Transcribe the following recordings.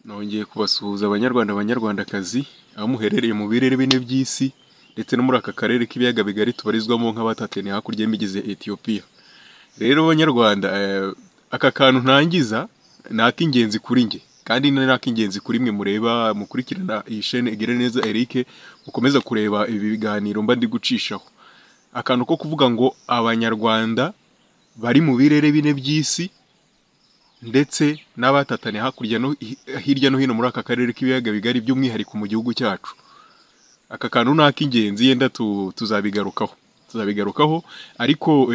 Nongeye kubasuhuza banyarwanda banyarwandakazi, aho muherereye mu birere bine by'isi ndetse no muri aka karere k'ibiyaga bigari tubarizwamo nk'abatataniye hakurya y'imigezi ya Etiyopiya. Rero banyarwanda, aka kantu ntangiza ni ak'ingenzi kuri njye kandi ni n'ak'ingenzi kuri mwe mureba, mukurikirana iyi shene Igireneza Eric, mukomeza kureba ibi biganiro mba ndi gucishaho. Akantu ko kuvuga ngo abanyarwanda bari mu birere bine by'isi ndetse n'abatataniye hakurya no hirya no hino muri aka karere k'ibiyaga bigari by'umwihariko mu gihugu cyacu. Aka kantu ni ak'ingenzi yenda tu- tuzabigarukaho, tuzabigarukaho ariko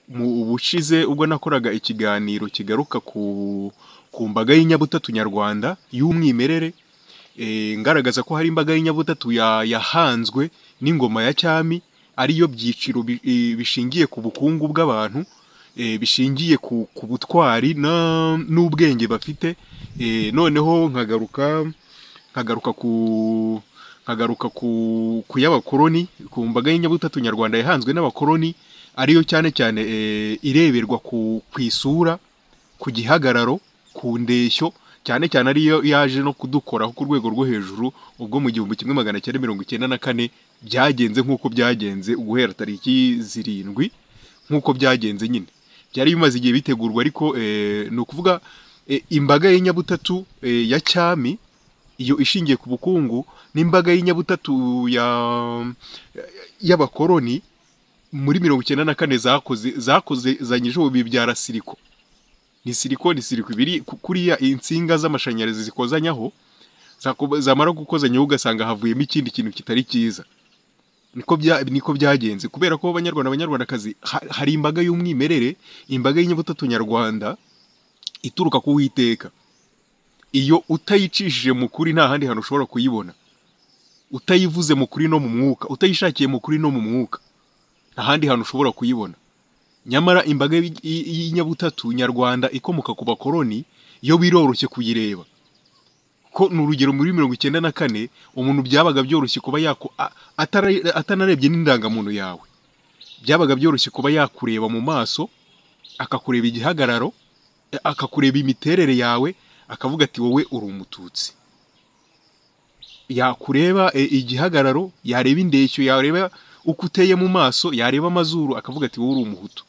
mu bushize ubwo nakoraga ikiganiro kigaruka ku, ku mbaga y'inyabutatu nyarwanda y'umwimerere, eh, ngaragaza ko hari imbaga y'inyabutatu ya- yahanzwe n'ingoma ya cyami, ariyo byiciro bi- eh, bishingiye ku bukungu bw'abantu, eh, bishingiye ku, ku butwari na- n'ubwenge bafite, eh, noneho nkagaruka nkagaruka ku nkagaruka ku, ku y'abakoloni, ku mbaga y'inyabutatu nyarwanda yahanzwe n'abakoloni, ariyo cyane cyane eh, ireberwa ku, ku isura, ku gihagararo, ku ndeshyo, cyane cyane ariyo yaje no kudukoraho ku rwego rwo hejuru, ubwo mu gihumbi kimwe magana cyenda mirongo icyenda na kane byagenze nk'uko byagenze guhera tariki zirindwi nk'uko byagenze nyine. Byari bimaze igihe bitegurwa ariko eh, ni ukuvuga eh, imbaga y'inyabutatu eh, ya cyami, iyo ishingiye ku bukungu, n'imbaga y'inyabutatu ya y'abakoloni muri mirongo icyenda na kane zakoze zakoze zanyije ubu bibyara siriko. Ni siriko ni siriko ibiri ku- kuriya insinga z'amashanyarazi zikozanyaho, zakoba- zamara gukozanyaho ugasanga havuyemo ikindi kintu kitari cyiza. Niko bya niko byagenze kubera ko banyarwanda banyarwandakazi ha- hari imbaga y'umwimerere, imbaga y'inyabutatu nyarwanda ituruka ku Uwiteka. Iyo utayicishije mu kuri nta handi hantu ushobora kuyibona. Utayivuze mu kuri no mu mwuka, utayishakiye mu kuri no mu mwuka nta handi hantu ushobora kuyibona. Nyamara imbaga y'i- y'i- y'inyabutatu nyarwanda ikomoka ku bakoloni yo biroroshye kuyireba. Ko ni urugero muri mirongo icyenda na kane umuntu byabaga byoroshye kuba yako a- atara- atanarebye n'indangamuntu yawe. Byabaga byoroshye kuba yakureba mu maso, akakureba igihagararo, eh, akakureba imiterere yawe, akavuga ati wowe uri umututsi. yakureba eh, igihagararo yareba indeshyo yareba uko uteye mu maso yareba amazuru akavuga ati wowe uri umuhutu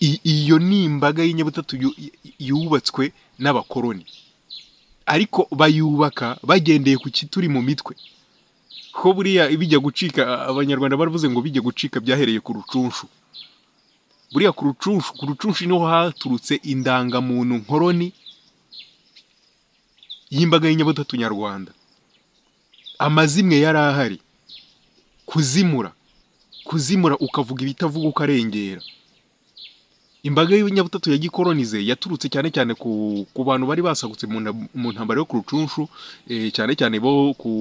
I- iyo ni imbaga y'inyabutatu yu- yu- yubatswe n'abakoloni ariko bayubaka bagendeye ku kituri mu mitwe ko buriya bijya gucika a- abanyarwanda baravuze ngo bijya gucika byahereye ku rucunshu buriya ku rucunshu ku rucunshu niho haturutse indangamuntu nkoroni y'imbaga y'inyabutatu nyarwanda amazimwe yari ahari kuzimura kuzimura ukavuga ibitavuga ukarengera imbaga y'inyabutatu ya gikolonize yaturutse cyane cyane ku, ku bantu bari basagutse mu nta- mu ntambara yo ku rucunshu eh, cyane cyane bo ku,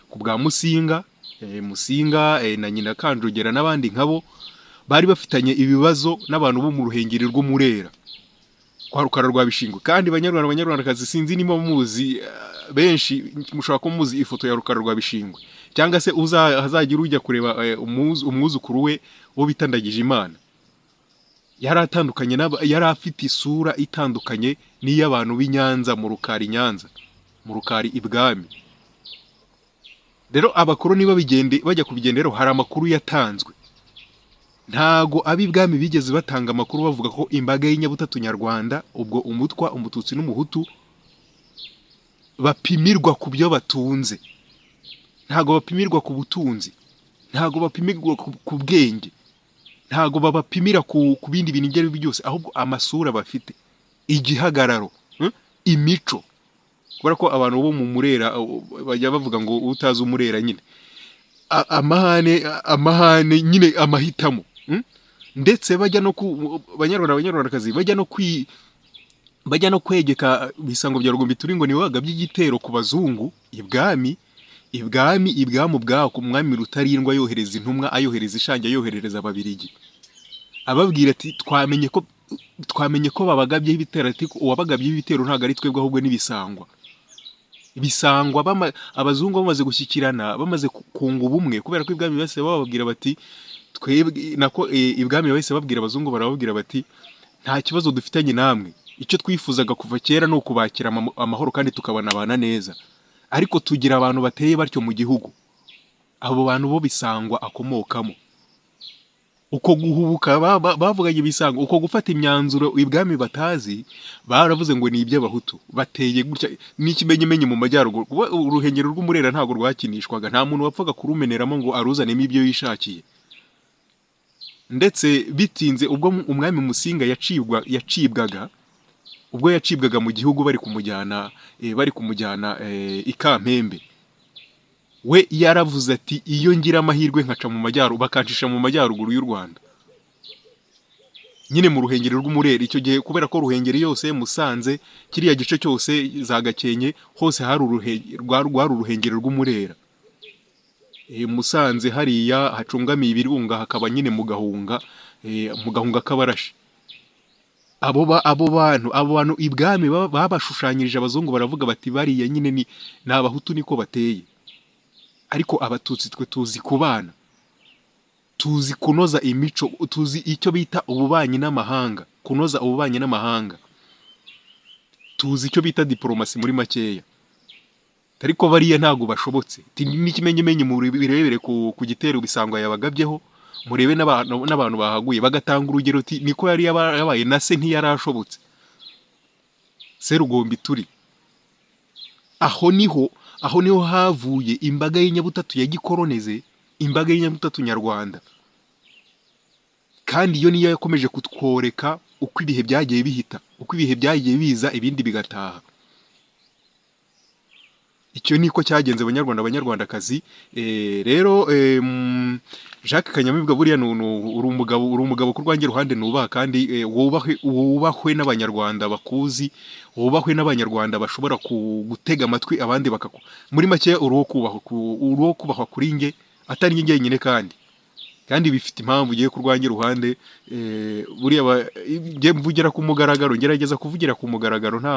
ku bwa musinga eh, musinga eh, na nyina kanjogera n'abandi nkabo bari bafitanye ibibazo n'abantu bo mu ruhengeri rw'umurera kwa rukara rwa bishingwe kandi banyarwanda banyarwandakazi sinzi niba muzi eh, benshi mushobora kuba muzi ifoto ya rukara rwa bishingwe cyangwa se uza- hazagire ujya kureba eh, umwuzu- umwuzukuru we wo bitandagije imana yari atandukanye n'aba- yari afite isura itandukanye n'iy'abantu b'i Nyanza mu rukari i Nyanza mu rukari ibwami rero abakoloni babigende bajya kubigenderaho hari amakuru yatanzwe ntago ab'ibwami bigeze batanga amakuru bavuga ko imbaga y'inyabutatu nyarwanda ubwo umutwa umututsi n'umuhutu bapimirwa ku byo batunze ntago bapimirwa ku butunzi ntago bapimirwa ku, ku bwenge ntago babapimira ku, ku bindi bintu ibyo ari byo byose ahubwo amasura bafite igihagararo hmm? imico kubera ko abantu bo mu murera uh, bajya bavuga ngo utazi umurera nyine a- amahane a- amahane nyine amahitamo mm? ndetse bajya no ku banyarwanda abanyarwandakazi bajya no kwi bajya no kwegeka ibisango bya rugombi turi ngo ni waga by'igitero ku bazungu ibwami ibwami ibwami ubwaho ku mwami rutarindwa yohereza intumwa ayohereza ishangi ayoherereza ababirigi ababwira ati twamenye ko twamenye ko babagabyeho ibitero ati uwabagabyeho ibitero ntabwo ari twebwe ahubwo n'ibisangwa bisangwa bama, abazungu bamaze gushyikirana bamaze ku- kunga ubumwe kubera ko ibwami bahise bababwira bati twebwe nako e, ibwami bahise babwira abazungu barababwira bati nta kibazo dufitanye namwe icyo twifuzaga kuva kera ni ukubakira ama- amahoro kandi tukabanabana neza ariko tugira abantu bateye batyo mu gihugu abo bantu bo bisangwa akomokamo uko guhubuka ba- ba- bavuganye ibisango uko gufata imyanzuro ibwami batazi baravuze ngo ni iby'abahutu bateye gutya n'ikimenyimenyi mu majyaruguru kuba uruhengero rw'umurera ntabwo rwakinishwaga nta muntu wapfaga kurumeneramo ngo aruzanemo ibyo yishakiye ndetse bitinze ubwo umwami musinga yacibwa yacibwaga ubwo yacibwaga mu gihugu bari kumujyana eh, bari kumujyana eh, i Kampembe we yaravuze ati iyo ngira amahirwe nkaca mu majyaruguru bakancisha mu majyaruguru y'u Rwanda nyine mu ruhengeri rw'umureri icyo gihe kubera ko ruhengeri yose musanze kiriya gice cyose za Gakenke hose hari uruhe- rwari rwari uruhengeri rw'umurera Eh, musanze hariya hacungamiye ibirunga hakaba nyine mu gahunga eh, mu gahunga k'abarashi abo ba- abo bantu abo bantu ibwami ba- babashushanyirije abazungu baravuga bati bariya nyine ni ni abahutu niko bateye ariko abatutsi twe tuzi kubana tuzi kunoza imico tuzi icyo bita ububanyi n'amahanga kunoza ububanyi n'amahanga tuzi icyo bita diporomasi muri makeya ariko bariya ntabwo bashobotse Ti- n'ikimenyimenyi mu birebere ku, ku gitero bisangwa yabagabyeho murebe n'abantu n'abantu bahaguye bagatanga urugero uti niko yari yaba- yabaye na se ntiyari ashobotse serugombi turi aho niho aho niho havuye imbaga y'inyabutatu ya gikoloneze imbaga y'inyabutatu nyarwanda kandi iyo niyo yakomeje kutworeka uko ibihe byagiye bihita uko ibihe byagiye biza ibindi bigataha icyo niko cyagenze abanyarwanda abanyarwandakazi Eh, rero eh, mm, jacques kanyamibwa buriya ni- ni- uri umugabo uri umugabo ku rwanjye ruhande nubaha kandi eh, wubahwe wubahwe n'abanyarwanda bakuzi wubahwe n'abanyarwanda bashobora ku- gutega amatwi abandi bakaku muri make uri uwo kubahwa ku- uri uwo kubahwa kuri nge atari nge ngenyine kandi kandi bifite impamvu ugiye ku rwanjye ruhande eh, buriya ba- nge mvugira ku mugaragaro ngerageza kuvugira ku mugaragaro nta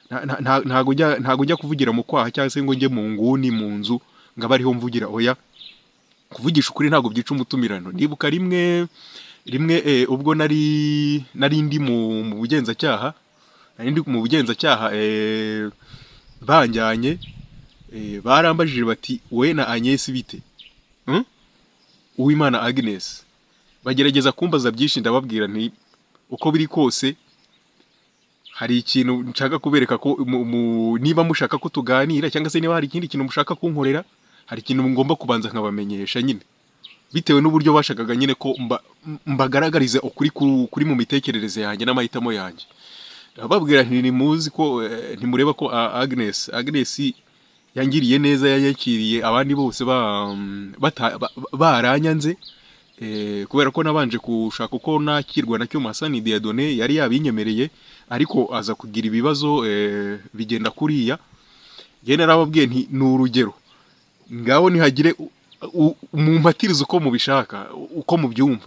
nta- nta- nta- ntago njya ntago njya kuvugira mu kwaha cyangwa se ngo njye mu nguni mu nzu ngo abe ariho mvugira oya kuvugisha ukuri ntabwo byica umutumirano ndibuka rimwe rimwe eh, ubwo nari nari ndi mu, mu bugenzacyaha nari ndi mu bugenzacyaha eh, banjyanye eh, barambajije bati we na Agnes bite Hmm? Uwimana Agnes bagerageza kumbaza byinshi ndababwira nti uko biri kose hari ikintu nshaka kubereka ko mu- mu- niba mushaka ko tuganira cyangwa se niba hari ikindi kintu mushaka kunkorera hari ikintu ngomba kubanza nkabamenyesha nyine bitewe n'uburyo bashakaga nyine ko mba- m- mbagaragariza ukuri ku- kuri mu mitekerereze yanjye n'amahitamo yanjye ndababwira nti ntimuzi ko eh, ntimureba ko ah, Agnes Agnes yangiriye neza yayakiriye abandi bose ba- bata- ba- baranyanze Eh, kubera ko nabanje gushaka uko nakirwa na cyuma Hassan Diadone yari yabinyemereye ariko aza kugira ibibazo eh, bigenda kuriya njye narababwiye nti ni urugero ngaho nihagire u- u- mumpatirize uko mubishaka u- uko mubyumva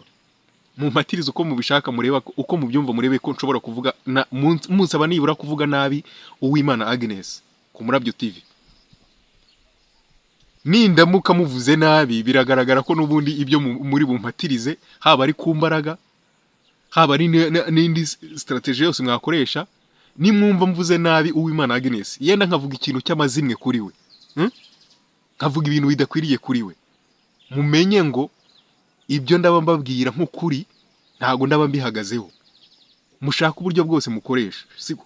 mumpatirize uko mubishaka mureba ko- uko mubyumva murebe ko nshobora kuvuga na- mun- munsaba nibura kuvuga nabi uwimana Agnes ku murabyo TV nindamuka muvuze nabi biragaragara ko n'ubundi ibyo mu- muri bumpatirize haba ari ku mbaraga haba ari ne- ne- n'indi sitarateji yose mwakoresha nimwumva mvuze nabi uwimana Agnes yenda nkavuga ikintu cy'amazimwe kuri we hmm? nkavuga ibintu bidakwiriye kuri we mumenye ngo ibyo ndaba mbabwira nk'ukuri ntago ndaba mbihagazeho mushaka uburyo bwose mukoresha siko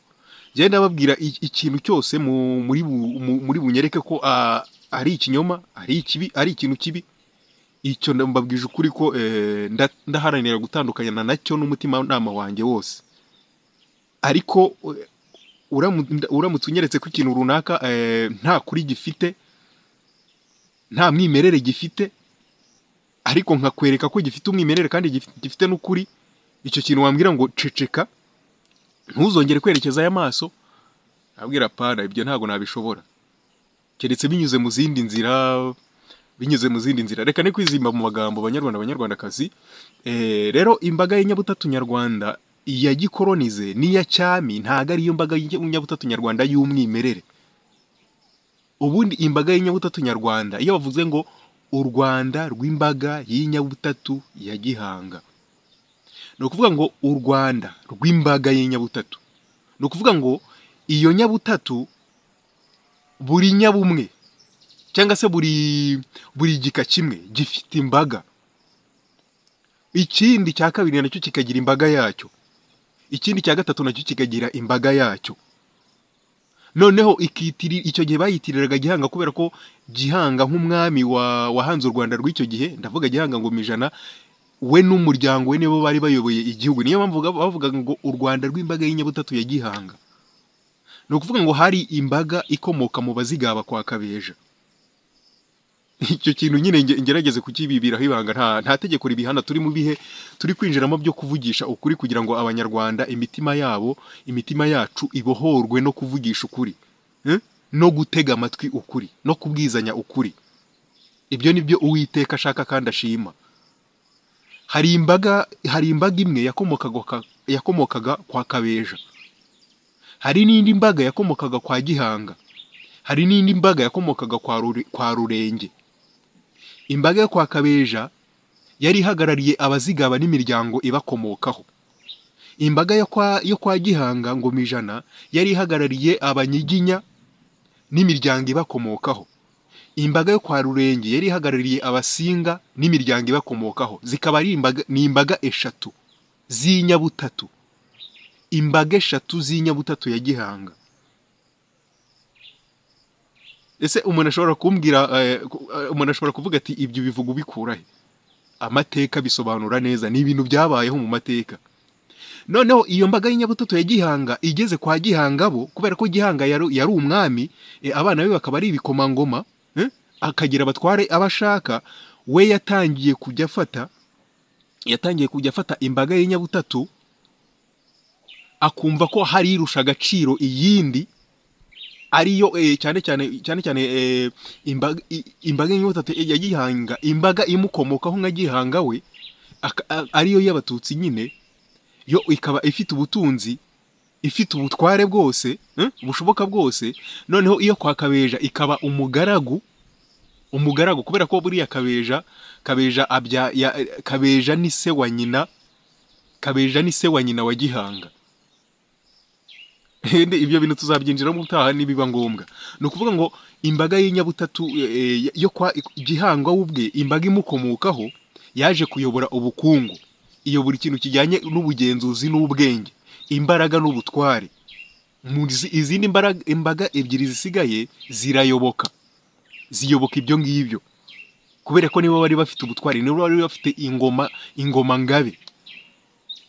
njye ndababwira i- ikintu cyose mu- muri bu- mu- muri bunyereke ko ah, ari ikinyoma ari ikibi ari ikintu kibi icyo nda- mbabwije ukuri ko eh, nda- ndaharanira gutandukanya nacyo n'umutima nama wanjye wose ariko eh, uramu- nda- uramutse unyeretse ko ikintu runaka eh, nta kuri gifite nta mwimerere gifite ariko nkakwereka ko gifite umwimerere kandi gif- gifite n'ukuri icyo kintu wambwira ngo ceceka ntuzongere kwerekeza aya maso abwira pana ibyo ntabwo nabishobora keretse binyuze mu zindi nzira binyuze mu zindi nzira reka ne kwizimba mu magambo abanyarwanda abanyarwandakazi Eh, rero imbaga y'inyabutatu nyarwanda iya gikoronize n'iya cyami ntago ariyo mbaga y'inyabutatu nyarwanda y'umwimerere ubundi imbaga y'inyabutatu nyarwanda iyo bavuze ngo u rwanda rw'imbaga y'inyabutatu ya gihanga ni ukuvuga ngo u rwanda rw'imbaga y'inyabutatu ni ukuvuga ngo iyo nyabutatu buri nyabumwe cyangwa se buri buri gika kimwe gifite imbaga ikindi cya kabiri nacyo kikagira imbaga yacyo ikindi cya gatatu nacyo kikagira imbaga yacyo noneho ikitiri icyo gihe bayitiriraga gihanga kubera ko gihanga nk'umwami wa wahanze u rwanda rw'icyo gihe ndavuga gihanga ngoma ijana we n'umuryango we nibo bari bayoboye igihugu niyo mpamvu bavuga- bavugaga ngo u rwanda rw'imbaga y'inyabutatu ya gihanga ni ukuvuga ngo hari imbaga ikomoka mu bazigaba kwa kabeja icyo kintu nyine nge- ngerageze kukibibiraho ibanga nta nta tegeko ribihana turi mu bihe turi kwinjiramo byo kuvugisha ukuri kugira ngo abanyarwanda imitima yabo imitima yacu ibohorwe no kuvugisha ukuri Eh? no gutega amatwi ukuri no kubwizanya ukuri ibyo ni byo uwiteka ashaka kandi ashima hari imbaga hari imbaga imwe yakomokaga kwa- yakomokaga kwa kabeja hari n'indi mbaga yakomokaga kwa gihanga hari n'indi mbaga yakomokaga kwa Rure- kwa rurenge imbaga yo kwa kabeja yari ihagarariye abazigaba n'imiryango ibakomokaho imbaga yo kwa, yo kwa gihanga ngoma ijana yari ihagarariye abanyiginya n'imiryango ibakomokaho imbaga yo kwa rurenge yari ihagarariye abasinga n'imiryango ibakomokaho zikaba ari imbaga, ni imbaga eshatu z'inyabutatu imbaga eshatu z'inyabutatu ya gihanga ese umuntu ashobora kumbwira eh, ku- eh, umuntu ashobora kuvuga ati ibyo bivuga ubikura he amateka bisobanura neza ni ibintu byabayeho mu mateka noneho iyo mbaga y'inyabutatu ya gihanga igeze kwa gihanga bo kubera ko gihanga yari yari umwami eh, abana be bakaba ari ibikomangoma eh, akagira abatware abashaka we yatangiye kujya afata yatangiye kujya afata imbaga y'inyabutatu akumva ko hari irusha agaciro iyindi ariyo eh, cyane cyane cyane cyane eh, imbaga i- imbaga y'inyabutatu ya gihanga imbaga imukomokaho nka gihanga we aka- a- ariyo y'abatutsi nyine yo ikaba ifite ubutunzi ifite ubutware bwose eh, bushoboka bwose noneho iyo kwa kabeja ikaba umugaragu umugaragu kubera ko buriya kabeja kabeja abya ya, kabeja ni se wa nyina kabeja ni se wa nyina wa gihanga Ndi- ibyo bintu tuzabyinjiramo ubutaha nibiba ngombwa ni ukuvuga ngo imbaga y'inyabutatu eh, eh, yo kwa gihanga we ubwe imbaga imukomokaho yaje kuyobora ubukungu iyo buri kintu kijyanye n'ubugenzuzi n'ubwenge imbaraga n'ubutware Mu zi- izindi mbaraga, imbaga ebyiri zisigaye zirayoboka ziyoboka ibyo ngibyo kubera ko nibo bari bafite ubutwari nibo bari bafite ingoma ingoma ngabe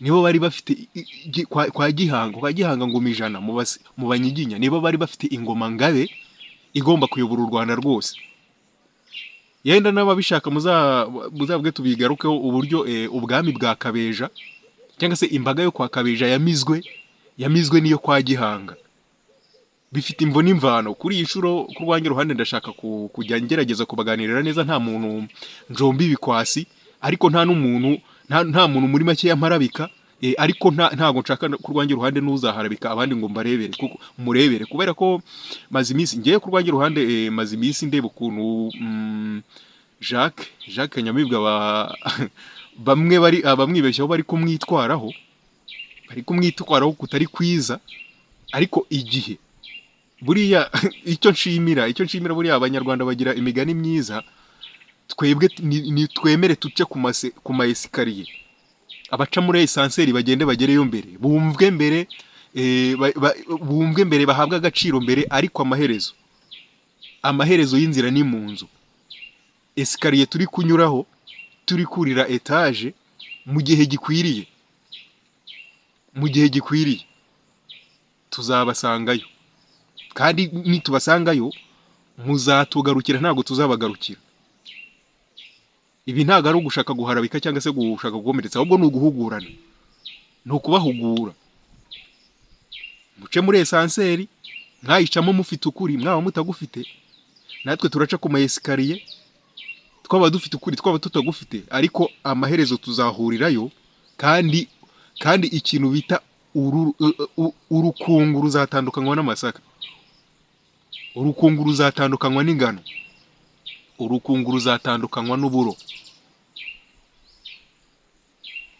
nibo bari bafite i- i- gi- kwa, kwa gihanga kwa gihanga ngoma ijana mu basi- mu banyiginya nibo bari bafite ingoma ngabe igomba kuyobora u rwanda rwose yenda n'ababishaka muza- muzabwe tubigarukeho uburyo eh, ubwami bwa kabeja cyangwa se imbaga yo kwa kabeja yamizwe yamizwe n'iyo kwa gihanga bifite imvo n'imvano kuri iyi nshuro ku rwanjye ruhande ndashaka ku- kujya ngerageza kubaganirira neza nta muntu njomba ibikwasi ariko nta n'umuntu nta, nta muntu muri make yamarabika eh, ariko nta, ntago nshaka no- ku rwanjye ruhande n'uzaharabika abandi ngo mbarebere kuko murebere kubera ko maze iminsi ngewe ku rwanjye ruhande eh, maze iminsi ndeba ukuntu mm, Jacques Jacques Nyamibwa ba, bamwe bari abamwibeshyaho bari kumwitwaraho bari kumwitwaraho kutari kwiza ariko igihe buriya icyo nshimira icyo nshimira buriya abanyarwanda bagira imigani myiza twebwe t- ni ni twemere tuce ku mase- ku ma esikariye abaca muri esanseri bagende bagereyo mbere bumvwe mbere eh, ba- ba- bumvwe mbere bahabwe agaciro mbere ariko amaherezo amaherezo y'inzira ni mu nzu esikariye turi kunyuraho turi kurira etaje mu gihe gikwiriye mu gihe gikwiriye tuzabasangayo kandi nitubasangayo muzatugarukira ntabwo tuzabagarukira ibi ntabwo ari ugushaka guharabika cyangwa se gushaka gukomeretsa ahubwo ni uguhugurana ni ukubahugura muce muri esanseri mwayicamo mufite ukuri mwaba mutagufite natwe turaca ku maesikariye twaba dufite ukuri twaba tutagufite ariko amaherezo tuzahurirayo kandi kandi ikintu bita uru- u- u- urukungu ruzatandukanywa n'amasaka urukungu ruzatandukanywa n'ingano urukungu ruzatandukanywa n'uburo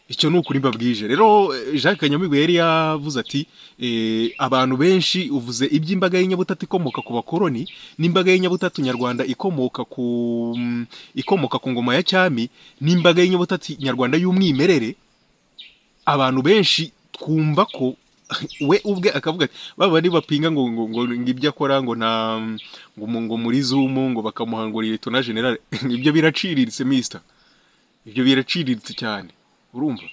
icyo ni ukuri mbabwije rero eh, jacques kanyamibwa yari yavuze ati eh, abantu benshi uvuze iby'imbaga y'inyabutatu ikomoka ku bakoroni n'imbaga y'inyabutatu nyarwanda ikomoka ku mm, ikomoka ku ngoma ya cyami n'imbaga y'inyabutatu nyarwanda y'umwimerere abantu benshi twumva ko we ubwe akavuga ati baba nibapinga ngo ngo ngo ngo ibyo akora ngo nta ngo mu- ngo muri zumu ngo bakamuha ngo liyetona generale ibyo biraciriritse mister ibyo biraciriritse cyane urumva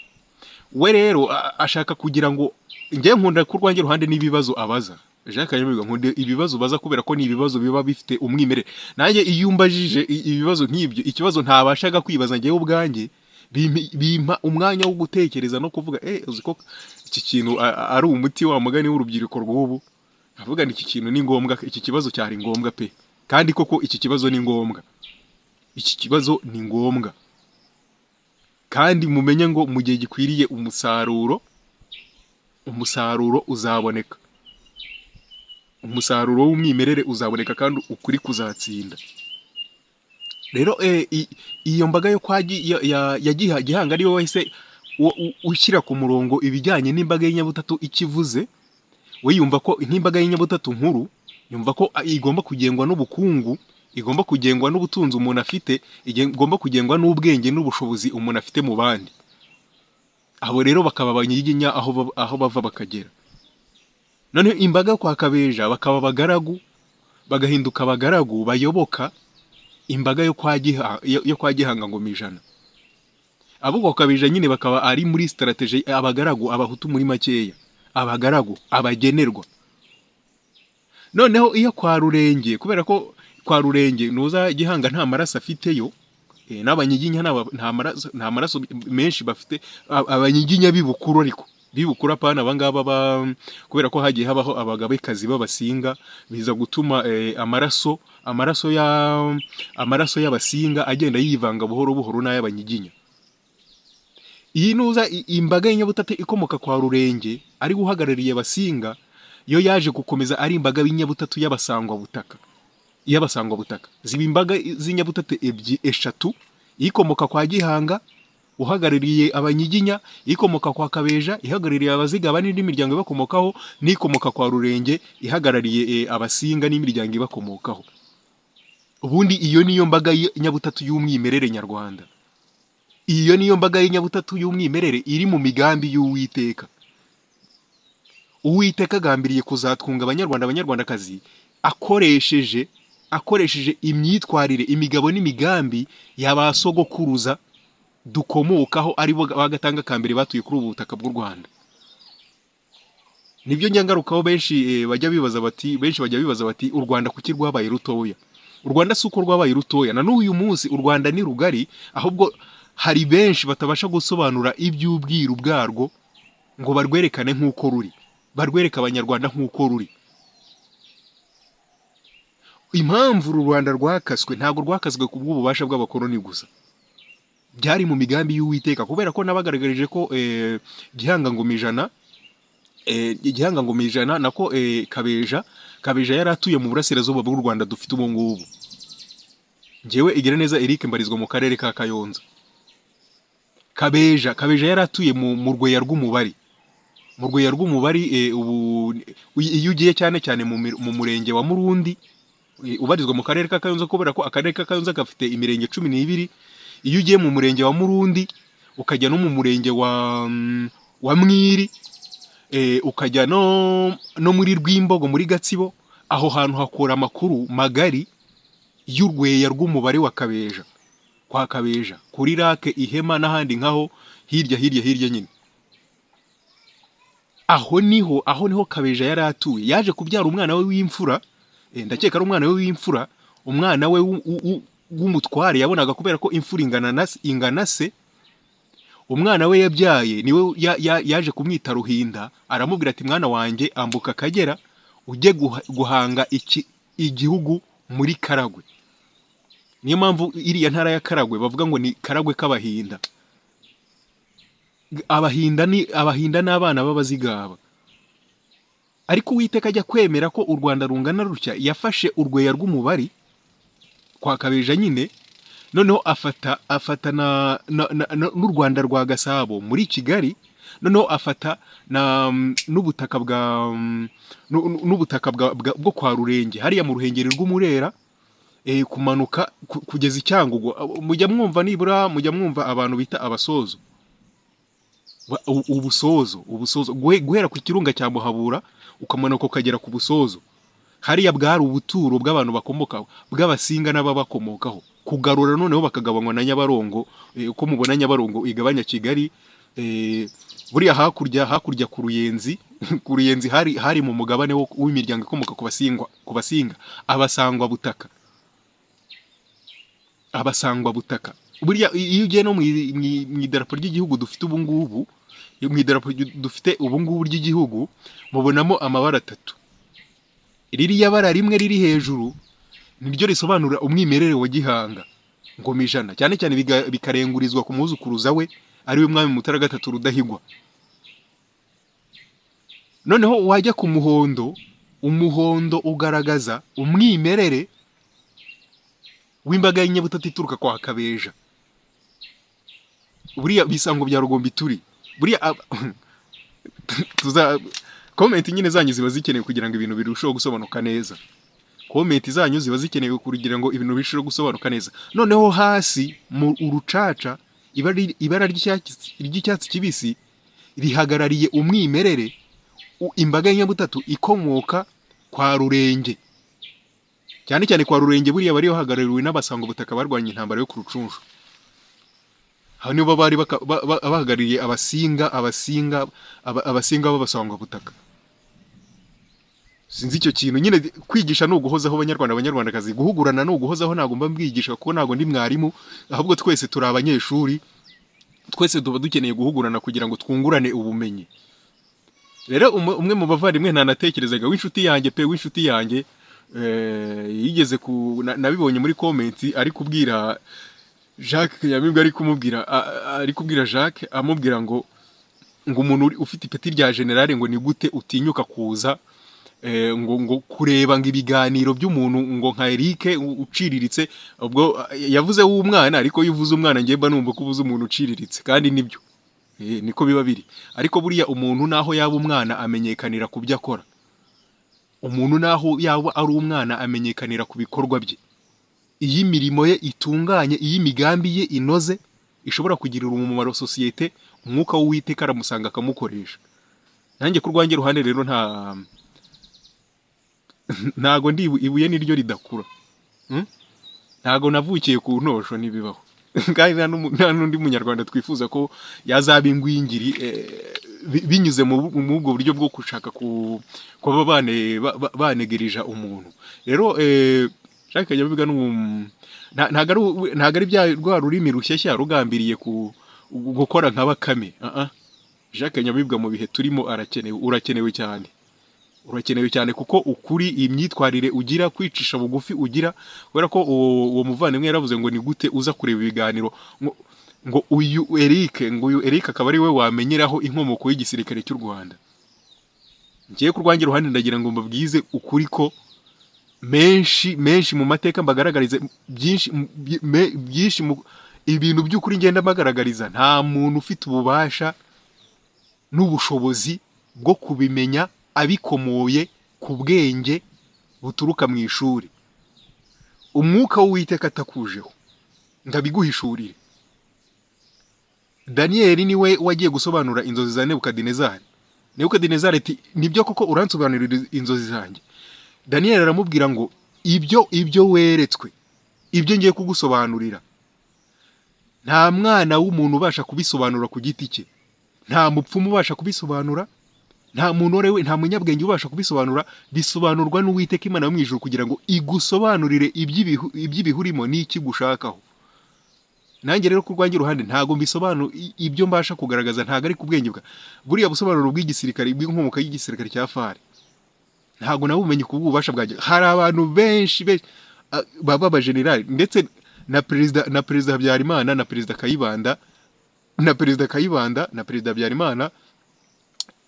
we rero a- ashaka kugira ngo njye nkunda ku rwanjye ruhande n'ibibazo abaza Jacques Kanyamibwa nkunda ibibazo baza kubera ko ni ibibazo biba bifite umwimerere nanjye iyo umbajije i- ibibazo nk'ibyo ikibazo ntabashaga kwibaza njyewe ubwanjye bimpa- bimpa umwanya wo gutekereza no kuvuga eh uzi ko iki kintu a- a- ari umuti wa mugani w'urubyiruko rw'ubu ndavuga ni iki kintu ni ngombwa iki kibazo cyari ngombwa pe kandi koko iki kibazo ni ngombwa iki kibazo ni ngombwa kandi mumenye ngo mu gihe gikwiriye umusaruro umusaruro uzaboneka umusaruro w'umwimerere uzaboneka kandi ukuri kuzatsinda rero eh, i- iyo mbaga yo kwa Gi- ya- ya ya Giha- gihanga ariyo wese wo- u- ushyira ku murongo ibijyanye n'imbaga y'inyabutatu ikivuze we yumva ko nk'imbaga y'inyabutatu nkuru yumva ko ah, igomba kugengwa n'ubukungu igomba kugengwa n'ubutunzi umuntu afite igen- igomba kugengwa n'ubwenge n'ubushobozi umuntu afite mu bandi abo rero bakaba abanyiginya aho bab- aho bava bakagera noneho imbaga yo kwa kabeja bakaba abagaragu bagahinduka abagaragu bayoboka imbaga yo kwa Giha- yo yo kwa gihanga ngo ijana abo kwa kabija nyine bakaba ari muri strategy abagaragu abahutu muri makeya abagaragu abagenerwa noneho iyo kwa rurenge kubera ko kwa rurenge nuza gihanga nta maraso afiteyo eh, n'abanyiginya nta- nta maraso nta maraso menshi bafite a- abanyiginya bibukuru ariko bibukura pana abangaba ba kubera ko hagiye habaho abagabekazi b'abasinga biza gutuma eh, amaraso amaraso ya amaraso y'abasinga agenda yivanga buhoro buhoro n'ay'abanyiginya iyi nuza i- imbaga y'inyabutatu ikomoka kwa rurenge ari uhagarariye abasinga yo yaje gukomeza ari imbaga y'inyabutatu y'abasangwabutaka y'abasangwabutaka ziba imbaga z'inyabutatu ebyi eshatu ikomoka kwa gihanga uhagarariye abanyiginya ikomoka kwa kabeja ihagarariye abazigaba n'indi miryango ibakomokaho n'ikomoka kwa rurenge ihagarariye eh, abasinga n'imiryango ibakomokaho ubundi iyo niyo mbaga nyabutatu y'umwimerere nyarwanda iyo niyo mbaga y'inyabutatu y'umwimerere iri mu migambi y'uwiteka uwiteka agambiriye kuzatwunga abanyarwanda abanyarwandakazi akoresheje akoresheje imyitwarire imigabo n'imigambi ya ba sogokuruza dukomokaho ari bo bagatanga kambere batuye kuri ubu butaka bw'u rwanda nibyo njya ngarukaho benshi eh, bajya bibaza bati benshi bajya bibaza bati u rwanda kuki rwabaye rutoya u rwanda si uko rwabaye rutoya na n'uyu munsi u rwanda ni rugari ahubwo hari benshi batabasha gusobanura iby'ubwiru bwarwo ngo barwerekane nk'uko ruri barwereke abanyarwanda nk'uko ruri impamvu uru rwanda rwakaswe ntabwo rwakaswe ku bw'ububasha bw'abakoloni gusa byari mu migambi y'uwiteka kubera ko nabagaragarije ko eh, gihanga ngoma ijana eh, igihanga ngoma ijana nako eh, kabeja kabeja yari atuye mu burasirazuba bw'u rwanda dufite ubu ngubu njyewe igira neza eric mbarizwa mu karere ka kayonza kabeja kabeja yari atuye mu, mu rweya rw'umubari mu rweya rw'umubari eh, ubu iyo ugiye cyane cyane mu, mir- mu murenge wa murundi eh, ubarizwa mu karere ka kayonza kubera ko akarere ka kayonza gafite imirenge cumi n'ibiri iyo ugiye mu murenge wa murundi ukajya no mu murenge wa mm, wa mwiri eh, ukajya no, no muri rwimbogo muri gatsibo aho hantu hakura amakuru magari y'urweya rw'umubare wa kabeja kwa kabeja kuri rake ihema n'ahandi nkaho hirya hirya hirya nyine aho niho aho niho kabeja yari atuye yaje kubyara umwana we w'imfura eh, ndakeka ari umwana we w'imfura umwana we w'u- w'u- w'u- w'umutware yabonaga kubera ko imfura ingana na se- ingana se umwana we yabyaye niwe ya- ya- yaje kumwita ruhinda aramubwira ati mwana wanjye ambuka akagera ujye guha- guhanga iki- igihugu muri karagwe niyo mpamvu iriya ntara ya karagwe bavuga ngo ni karagwe k'abahinda abahinda ni abahinda n'abana b'abazigaba ariko uwiteka ajya kwemera ko u rwanda rungana rutya yafashe urweya rw'umubari kwa kabeja nyine noneho afata afata na na- na- na- n'u rwanda rwa gasabo muri kigali noneho afata na mm, n'ubutaka bwa mm, n'u- n'u- n'ubutaka bwa- bwa- bwo kwa rurenge hariya mu ruhengeri rw'umurera eh, kumanuka ku- kugeza i cyangugu Abo- mujya mwumva nibura mujya mwumva abantu bita abasozo Ba- u- ubusozo ubusozo Guhe- guhera ku kirunga cya muhabura ukamanuka ukagera ku busozo hariya bwari ubuturo bw'abantu bakomokaho bw'abasinga n'ababakomokaho kugarura noneho bakagabanywa na nyabarongo eh, uko mubona nyabarongo igabanya kigali eh, buriya hakurya hakurya ku ruyenzi ku ruyenzi hari hari mu mugabane wo- w'imiryango ikomoka ku basingwa ku basinga abasangwa butaka abasangwa butaka buriya i- iyo ugiye no mu i- mu i- mu idarapo ry'igihugu dufite ubu ngubu mu idarapo ry- dufite ubu ngubu ry'igihugu mubonamo amabara atatu ririya bara rimwe riri hejuru niryo risobanura umwimerere wa gihanga ngoma ijana cyane cyane biga- bikarengurizwa ku muzukuruza we ariwe mwami mutara gatatu rudahigwa noneho wajya ku muhondo umuhondo ugaragaza umwimerere w'imbaga y'inyabutatu ituruka kwa kabeja buriya bisango bya rugombi turi buriya ab- tuza komenti nyine zanyu ziba zikenewe kugira ngo ibintu birusheho gusobanuka neza komenti zanyu ziba zikenewe kugira ngo ibintu birusheho gusobanuka neza noneho hasi mu urucaca ibara ibara ry'icyatsi ry'icyatsi kibisi rihagarariye umwimerere u- imbaga y'inyabutatu ikomoka kwa rurenge cyane cyane kwa rurenge buriya bari bahagarariwe n'abasanga ubutaka barwanya intambara yo ku rucunshu aho nibo bari baka- ba- ba- bahagarariye abasinga abasinga aba- abasinga b'abasangwabutaka sinzi icyo kintu nyine kwigisha ni uguhozaho abanyarwanda abanyarwandakazi guhugurana ni uguhozaho ntabwo mba mbwigisha kuko ntabwo ndi mwarimu ahubwo twese turi abanyeshuri twese tuba dukeneye guhugurana kugira ngo twungurane ubumenyi rero umwe umwe mu bavandimwe ntanatekerezaga w'inshuti yanjye pe w'inshuti yanjye eh, yigeze ku na- nabibonye muri komenti ari kubwira jacques kanyamibwa ari kumubwira a- a- ari kubwira jacques amubwira ngo ngo umuntu uri- ufite ipeti rya generale ngo ni gute utinyuka kuza eh, ngo ngo kureba ngo ibiganiro by'umuntu ngo nka Eric u- uciriritse ubwo eh, yavuze w'umwana ariko iyo uvuze umwana ngiye mba numva ko uvuze umuntu uciriritse kandi nibyo Eh, niko biba biri ariko buriya umuntu naho yaba umwana amenyekanira ku byo akora umuntu naho yaba ari umwana amenyekanira ku bikorwa bye iyo imirimo ye itunganye iyo imigambi ye inoze ishobora kugirira umumaro sosiyete umwuka w'uwiteka aramusanga akamukoresha nanjye ku rwanjye ruhande rero nta ntago ndi ibu- ibuye niryo ridakura Hmm? ntago navukiye ku ntosho ntibibaho kandi nta n'umu- nta n'undi munyarwanda twifuza ko yazaba ingwingiri eh, bi- binyuze mu bu- muri ubwo buryo bwo gushaka ku- kuba bane- ba- ba- banegereja umuntu rero eh, Jacques Kanyabiga ni um- nta- ntago ari u- ntago ari bya rwa rurimi rushyashya rugambiriye ku gukora nka bakame uh-uh. Jacques Kanyamibwa mu bihe turimo arakenewe urakenewe cyane urakenewe cyane kuko ukuri imyitwarire ugira kwicisha bugufi ugira kubera ko uwo uwo muvandimwe yaravuze ngo ni gute uza kureba ibiganiro ngo- ngo uyu Eric ngo uyu Eric akaba ari we wamenyeraho inkomoko y'igisirikare cy'u Rwanda ngiye ku rwanjye ruhande ndagira ngo mbabwize ukuri ko menshi menshi mu mateka mbagaragariza byinshi mu- byi- me- byinshi mu ibintu by'ukuri ngenda mbagaragariza nta muntu ufite ububasha n'ubushobozi bwo kubimenya abikomoye ku bwenge buturuka mu ishuri umwuka w'uwiteka atakujeho ndabiguhishurire daniyeli niwe wagiye gusobanura inzozi za nebukadinezari nebukadinezari ati nibyo koko uransobanurira inzozi zanjye daniyeli aramubwira ngo ibyo ibyo weretswe ibyo ngiye kugusobanurira nta mwana w'umuntu ubasha kubisobanura ku giti cye nta mupfumu ubasha kubisobanura nta muntu rewe nta munyabwenge ubasha kubisobanura bisobanurwa n'uwiteka imana yo mu ijuru kugira ngo igusobanurire iby'ibihu- iby'ibihurimo n'iki gushakaho nanjye rero ku rwanjye uruhande ntago mbisobanura i- ibyo mbasha kugaragaza ntago ari ku bwenge bwa buriya busobanuro bw'igisirikare bw'inkomoka y'igisirikare cya fari ntago nabumenye ku bw'ububasha bwanjye hari abantu benshi benshi ah, baba abajenerali ndetse na perezida na perezida habyarimana na perezida kayibanda na perezida kayibanda na perezida habyarimana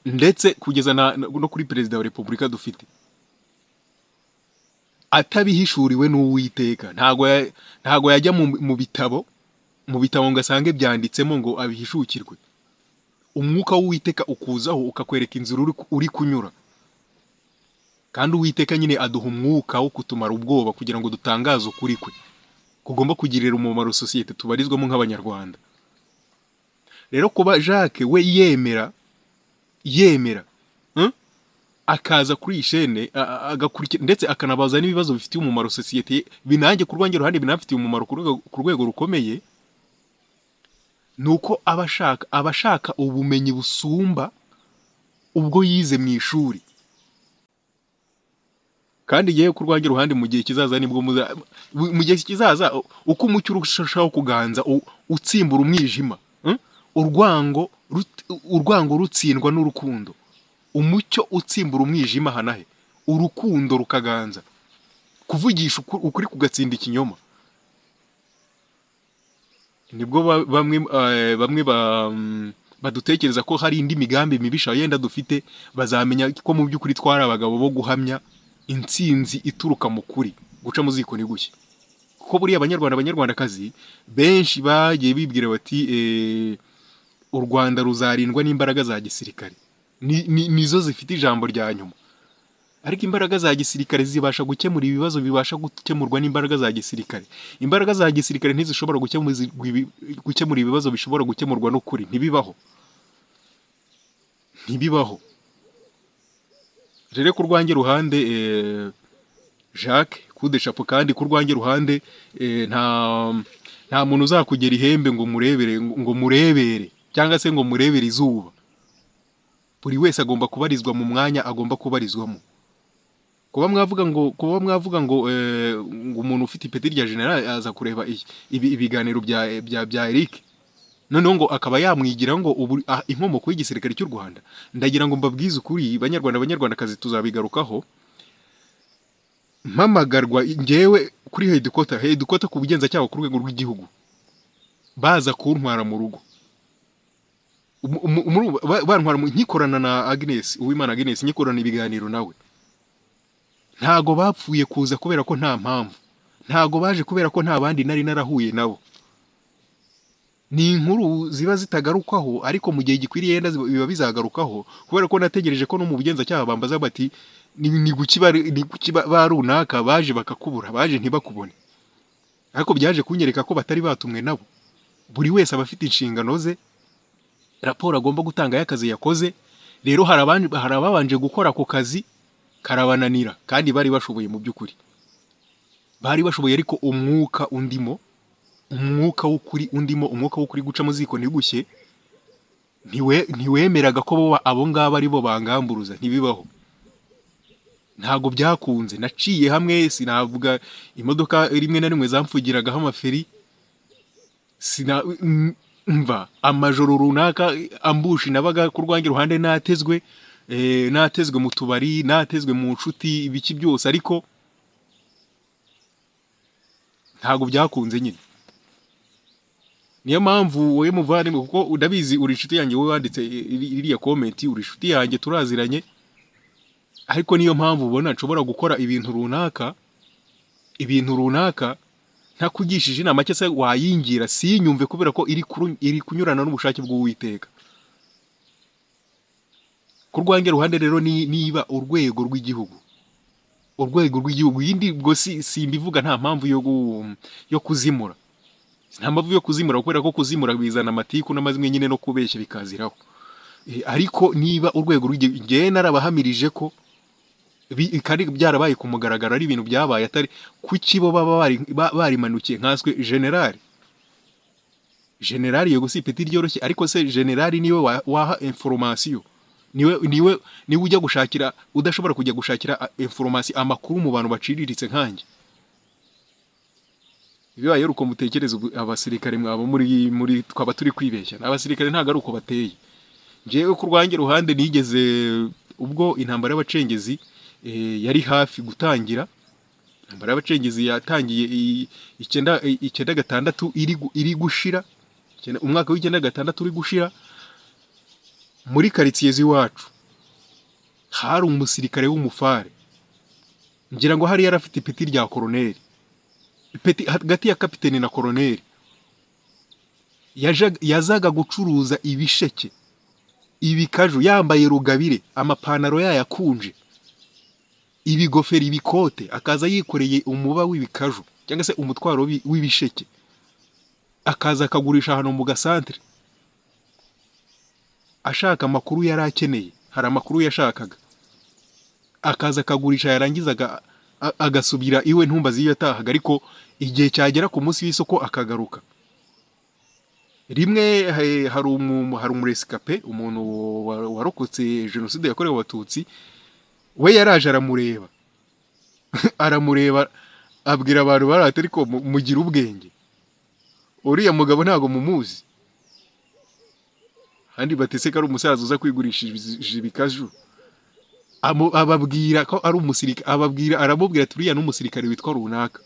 ndetse kugeza na, na- no kuri perezida wa repubulika dufite atabihishuriwe n'uwiteka ntago ya- ntago yajya mu- mu bitabo mu bitabo ngo asange byanditsemo ngo abihishukirwe umwuka w'uwiteka ukuzaho ukakwereka inzira uri ku- uri kunyura kandi uwiteka nyine aduha umwuka wo kutumara ubwoba kugira ngo dutangaze ukuri kwe kugomba kugirira umumaro sosiyete tubarizwamo nk'abanyarwanda rero kuba jacques we yemera yemera hmm? akaza kuri iyi shene a- a- agakurikira ndetse akanabaza n'ibibazo bifitiye umumaro sosiyete ye, binanjye ku rwanjye ruhande binafitiye umumaro ku rwego- ku rwego rukomeye ni uko aba ashaka aba ashaka ubumenyi busumba ubwo yize mu ishuri kandi yewe ku rwanjye ruhande mu gihe kizaza nibwo muza- mu mu gihe kizaza u- uko umucyo urushaho kuganza u- utsimbura umwijima hmm? urwango rut- urwango rutsindwa n'urukundo umucyo utsimbura umwijima hanahe urukundo rukaganza kuvugisha uku- ukuri kugatsinda ikinyoma nibwo ba- bamwe eh, bamwe ba- mm, badutekereza ko hari indi migambi mibisha yenda dufite bazamenya ko mu by'ukuri twari abagabo bo guhamya intsinzi ituruka mu kuri guca mu ziko ni gushya kuko buriya abanyarwanda abanyarwandakazi benshi bagiye bibwira bati eh, u rwanda ruzarindwa n'imbaraga za gisirikare Ni- ni- nizo zifite ijambo rya nyuma ariko imbaraga za gisirikare zibasha gukemura ibibazo bibasha gukemurwa n'imbaraga za gisirikare imbaraga za gisirikare ntizishobora gukemura ibi- gukemura ibibazo bishobora gukemurwa n'ukuri ntibibaho ntibibaho rero ku rwanjye ruhande eh, jacques kudeshapo kandi ku rwanjye ruhande eh, nta nta muntu uzakugera ihembe ngo murebere ngo murebere cyangwa se ngo murebere izuba buri wese agomba kubarizwa mu mwanya agomba kubarizwamo kuba mwavuga ngo kuba mwavuga ngo eh, ngo umuntu ufite ipeti rya general aza kureba iki? Ibi- ibiganiro bya bya bya Eric noneho ngo akaba yamwigira ngo ubu ah, inkomoko y'igisirikare cy'u Rwanda ndagira ngo mbabwize ukuri banyarwanda abanyarwandakazi tuzabigarukaho mpamagarwa ngewe kuri hedikota hedikota ku bugenzacyaha ku rwego rw'igihugu baza kuntwara mu rugo Umu- umu- umu- ba- bantwara mu- nkikorana na Agnes Uwimana Agnes nkikorana ibiganiro nawe ntago bapfuye kuza kubera ko nta mpamvu ntago baje kubera ko nta bandi nari narahuye nabo ni inkuru ziba zitagarukwaho ariko mu gihe gikwiriye yenda ziba- biba bizagarukaho kubera ko nategereje ko no mu bugenzacyaha bambaza bati ni ni kuki bari- ni kuki ba ba runaka baje bakakubura baje ntibakubone ariko byaje kunyereka ko batari batumwe nabo buri wese aba afite inshingano ze raporo agomba gutanga y'akazi yakoze rero hari abandi- hari ababanje gukora ako kazi karabananira kandi bari bashoboye mu by'ukuri bari bashoboye ariko umwuka undimo umwuka w'ukuri undimo umwuka w'ukuri guca mu ziko ntigushye ntiwe- ntiwemeraga ko bo abo ngabo ari bo bangamburuza ntibibaho ntago byakunze naciye hamwe sinavuga imodoka rimwe na rimwe zamfugiragaho amaferi sina m- mva amajoro runaka ambushi nabaga ku rwanjye ruhande natezwe eh, natezwe mu tubari natezwe mu nshuti ibiki byose ariko ntabwo byakunze nyine niyo mpamvu wowe muvandimwe kuko udabizi uri inshuti yanjye wowe wanditse iri- iriya komenti uri inshuti yanjye turaziranye ariko niyo mpamvu ubona nshobora gukora ibintu runaka ibintu runaka ntakugishije inama cyangwa se wayingira siyinyumve kubera ko iri kuru- iri kunyurana n'ubushake bw'uwiteka ku rwanjye ruhande rero ni- niba urwego rw'igihugu urwego rw'igihugu yindi ubwo si simbivuga nta mpamvu yo gu- yo kuzimura nta mpamvu yo kuzimura kubera ko kuzimura bizana amatiku n'amazimwe nyine no kubeshya bikaziraho Eh, ariko niba urwego rw'igihugu ngewe narabahamirije ko bi- kari byarabaye ku mugaragaro ari ibintu byabaye atari kuki bo baba bari- ba- barimanukiye nkaswe generali generali yego si ipeti ryoroshye ariko se generali niwe wa- waha inforomasiyo niwe niwe niwe ujya gushakira udashobora kujya gushakira a- inforomasiyo amakuru mu bantu baciriritse nkanjye bibaye ari uko mutekereza ubu- abasirikare mwaba muri muri twaba turi kwibeshya abasirikare ntabwo ari uko bateye ngewe ku rwanjye ruhande nigeze ubwo intambara y'abacengezi eh, yari hafi gutangira intambara y'abacengezi yatangiye i- icyenda i- icyenda gatandatu iri gu- iri gushira icyenda- umwaka w'icyenda gatandatu uri gushira muri karitsiye z'iwacu hari umusirikare w'umufare ngira ngo hari yari afite ipeti rya koroneri ipeti hagati ya kapiteni na koroneri yajaga- yazaga gucuruza ibisheke ibikaju yambaye rugabire amapantaro yayakunje ibigofero ibikote akaza yikoreye umuba w'ibikaju cyangwa se umutwaro w'ibi- w'ibisheke akaza akagurisha hano mu gasantere ashaka amakuru yari akeneye hari amakuru yashakaga akaza akagurisha yarangiza aga- a- agasubira iwe ntumbaze iyo yatahaga ariko igihe cyagera ku munsi w'isoko akagaruka rimwe eh, hari umu- hari umuresikape umuntu wa- warokotse jenoside yakorewe abatutsi we yaraje aramureba aramureba abwira abantu bari ati ariko mu- mugire ubwenge uriya mugabo ntago mumuzi kandi batese ko ari umusaza uza kwigurishiriza ibikaju Amu- ababwira ko ari umusirikare ababwira aramubwira ati uriya ni umusirikare witwa runaka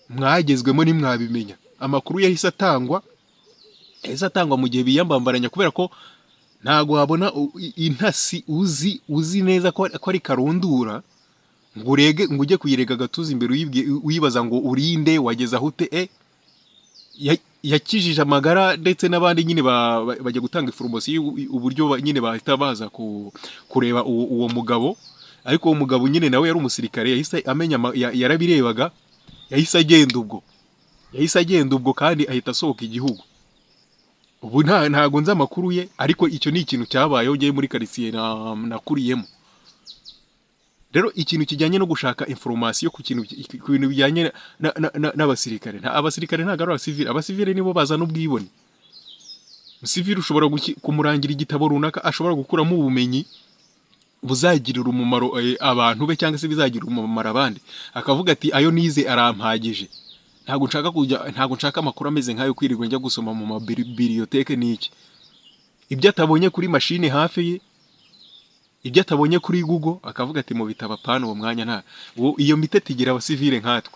mwagezwemo ntimwabimenya amakuru yahise atangwa yahise atangwa mu gihe biyambambaranya kubera ko ntabwo wabona u- i- intasi uzi uzi neza ko ari- ko ari karundura ngo urege ngo ujye kuyirega agatuza imbere uyibwiye- uyibaza ngo urinde wageze aho ute e Ya- yakijije amagara ndetse n'abandi nyine ba- ba- bajya gutanga information y'u- uburyo ba- nyine bahita baza ku- kureba uwo, uwo mugabo ariko uwo mugabo nyine nawe yari umusirikare yahise amenya ama- ya- yarabirebaga yahise agenda ubwo yahise agenda ubwo kandi ahita asohoka igihugu ubu nta ntago nzi amakuru ye ariko icyo ni ikintu cyabayeho ngiye muri karitsiye na- nakuriyemo rero ikintu kijyanye no gushaka information ku kintu ki- ku bintu bijyanye na- na- na- n'abasirikare nta abasirikare ntabwo ari abasivile abasivile nibo bazana ubwibone umusivile ushobora guki- kumurangira igitabo runaka ashobora gukuramo ubumenyi buzagirira umumaro eh, abantu be cyangwa se bizagirira umumaro abandi akavuga ati ayo nize arampagije ntabwo nshaka kujya ntabwo nshaka amakuru ameze nk'ayo kwirirwa njya gusoma mu mabiriyoteke n'iki ibyo atabonye kuri mashine hafi ye ibyo atabonye kuri google akavuga ati mu bitabo apana uwo mwanya nta uwo- iyo mitete igira abasivile nkatwe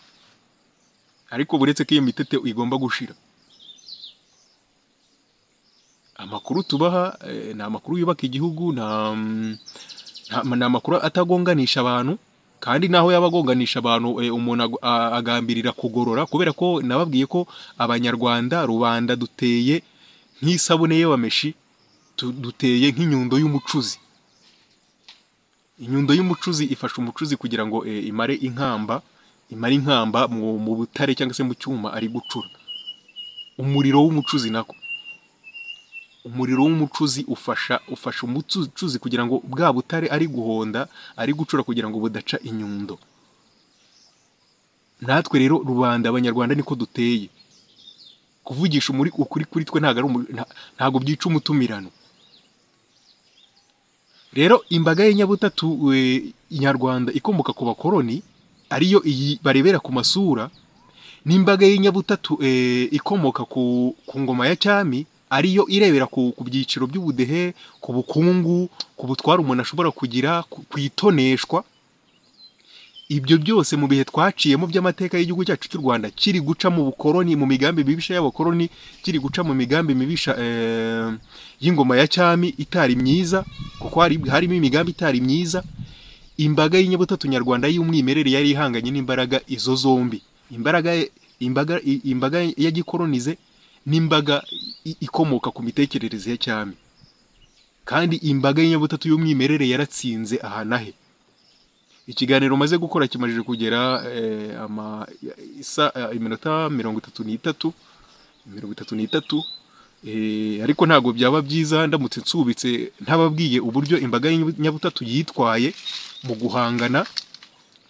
ariko buretse ko iyo mitete igomba gushira amakuru tubaha eh, ni amakuru yubaka igihugu nta mm, nta- ni amakuru atagonganisha abantu kandi naho yaba agonganisha abantu eh, umuntu ag- a- agambirira kugorora kubera ko nababwiye ko abanyarwanda rubanda duteye nk'isabune y'abameshi tu- duteye nk'inyundo y'umucuzi inyundo y'umucuzi ifasha umucuzi kugira ngo eh, imare inkamba imare inkamba mu mu butare cyangwa se mu cyuma ari gucura umuriro w'umucuzi nako umuriro w'umucuzi ufasha ufasha umucuzi kugira ngo bwa butare ari guhonda ari gucura kugira ngo budaca inyundo natwe rero rubanda abanyarwanda niko duteye kuvugisha umuri ukuri kuri twe ntabwo ari umu- nta- ntabwo byica umutumirano rero imbaga y'inyabutatu eh, nyarwanda ikomoka ku bakoroni ariyo iyi barebera ku masura n'imbaga y'inyabutatu eh, ikomoka ku, ku ngoma ya cyami ariyo irebera ku, ku byiciro by'ubudehe ku bukungu ku butware umuntu ashobora kugira ku, ku itoneshwa ibyo byose mu bihe twaciyemo by'amateka y'igihugu cyacu cy'u Rwanda kiri guca mu bukoroni mu migambi mibisha y'abakoroni kiri guca mu migambi mibisha eh, y'ingoma ya cyami itari myiza kuko hari, harimo imigambi itari myiza imbaga y'inyabutatu nyarwanda y'umwimerere yari ihanganye n'imbaraga izo zombi imbaraga imbaga i- imbaga ya gikoronize n'imbaga i- ikomoka ku mitekerereze ya cyami kandi imbaga y'inyabutatu y'umwimerere yaratsinze aha na he ikiganiro umaze gukora kimajije kugera eh, ama isa eh, iminota mirongo itatu n'itatu mirongo itatu n'itatu Eh, ariko ntabwo byaba byiza ndamutse nsubitse ntababwiye uburyo imbaga y'inyabutatu yitwaye mu guhangana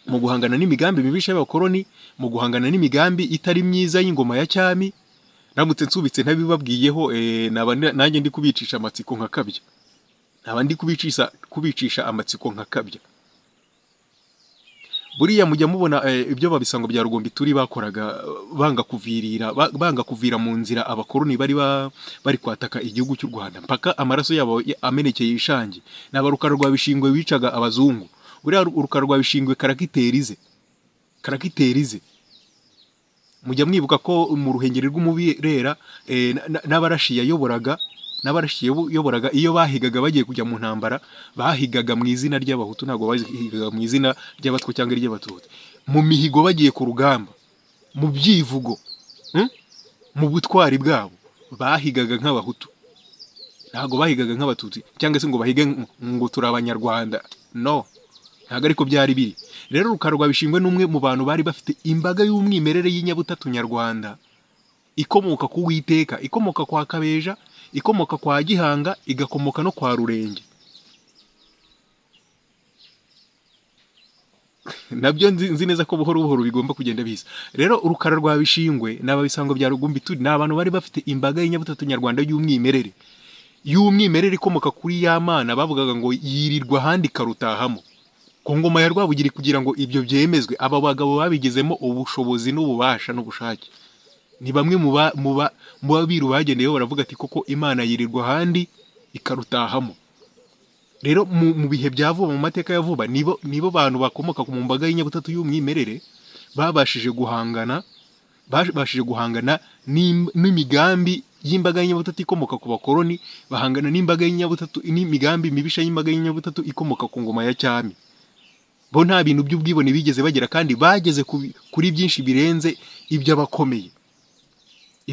mu guhangana n'imigambi mibisha y'abakoroni mu guhangana n'imigambi itari myiza y'ingoma ya cyami ndamutse nsubitse ntabibabwiyeho eh, naba ndi- nanjye ndi kubicisha amatsiko nka kabya naba ndi kubicisha kubicisha amatsiko nka kabya buriya mujya mubona eh, ibyo babisango bya rugombi turi bakoraga eh, banga kuvirira ba- banga kuvira mu nzira abakoroni bari ba- bari kwataka igihugu cy'u Rwanda mpaka amaraso yabo ya- amenekeye ishangi n'abarukara rwa bishingwe bicaga abazungu buriya ru- urukara rwa bishingwe karakiterize karakiterize mujya mwibuka ko mu ruhengeri rw'umubirera eh, na- na- n'abarashi yayoboraga n'abarashyi yayoboraga iyo bahigaga bagiye kujya mu ntambara bahigaga mu izina ry'abahutu ntabwo bahigaga mu izina ry'abatwa cyangwa iry'abatutsi mu mihigo bagiye ku rugamba mu byivugo mm? mu butwari bwabo bahigaga nk'abahutu ntabwo bahigaga nk'abatutsi cyangwa se ngo bahige ng- ngo turi abanyarwanda no ntabwo ariko byari biri rero rukarwa bishingwe n'umwe mu bantu bari bafite imbaga y'umwimerere y'inyabutatu nyarwanda ikomoka ku witeka ikomoka kwa kabeja ikomoka kwa gihanga igakomoka no kwa rurenge nabyo nzi nzi neza ko buhoro buhoro bigomba kugenda biza rero urukara rwa bishingwe n'ababisango bya rugumbituri ni abantu bari bafite imbaga y'inyabutatu nyarwanda y'umwimerere y'umwimerere ikomoka kuri ya mana bavugaga ngo yirirwa ahandi ikarutahamo ku ngoma ya rwabugiri kugira ngo ibyo byemezwe aba bagabo babigizemo ubushobozi n'ububasha n'ubushake ni bamwe mu ba- mu ba- mu babiru bagendeyeho baravuga ati koko imana yirirwa ahandi ikarutahamo rero mu, mu bihe bya vuba mu mateka ya vuba nibo nibo bantu bakomoka ku mbaga y'inyabutatu y'umwimerere babashije guhangana babashije guhangana n'im- n'imigambi y'imbaga y'inyabutatu ikomoka ku bakoroni bahangana n'imbaga y'inyabutatu n'imigambi mibisha y'imbaga y'inyabutatu ikomoka ku ngoma ya cyami bo nta bintu by'ubwibone bigeze bagira kandi bageze ku bi- kuri byinshi birenze iby'abakomeye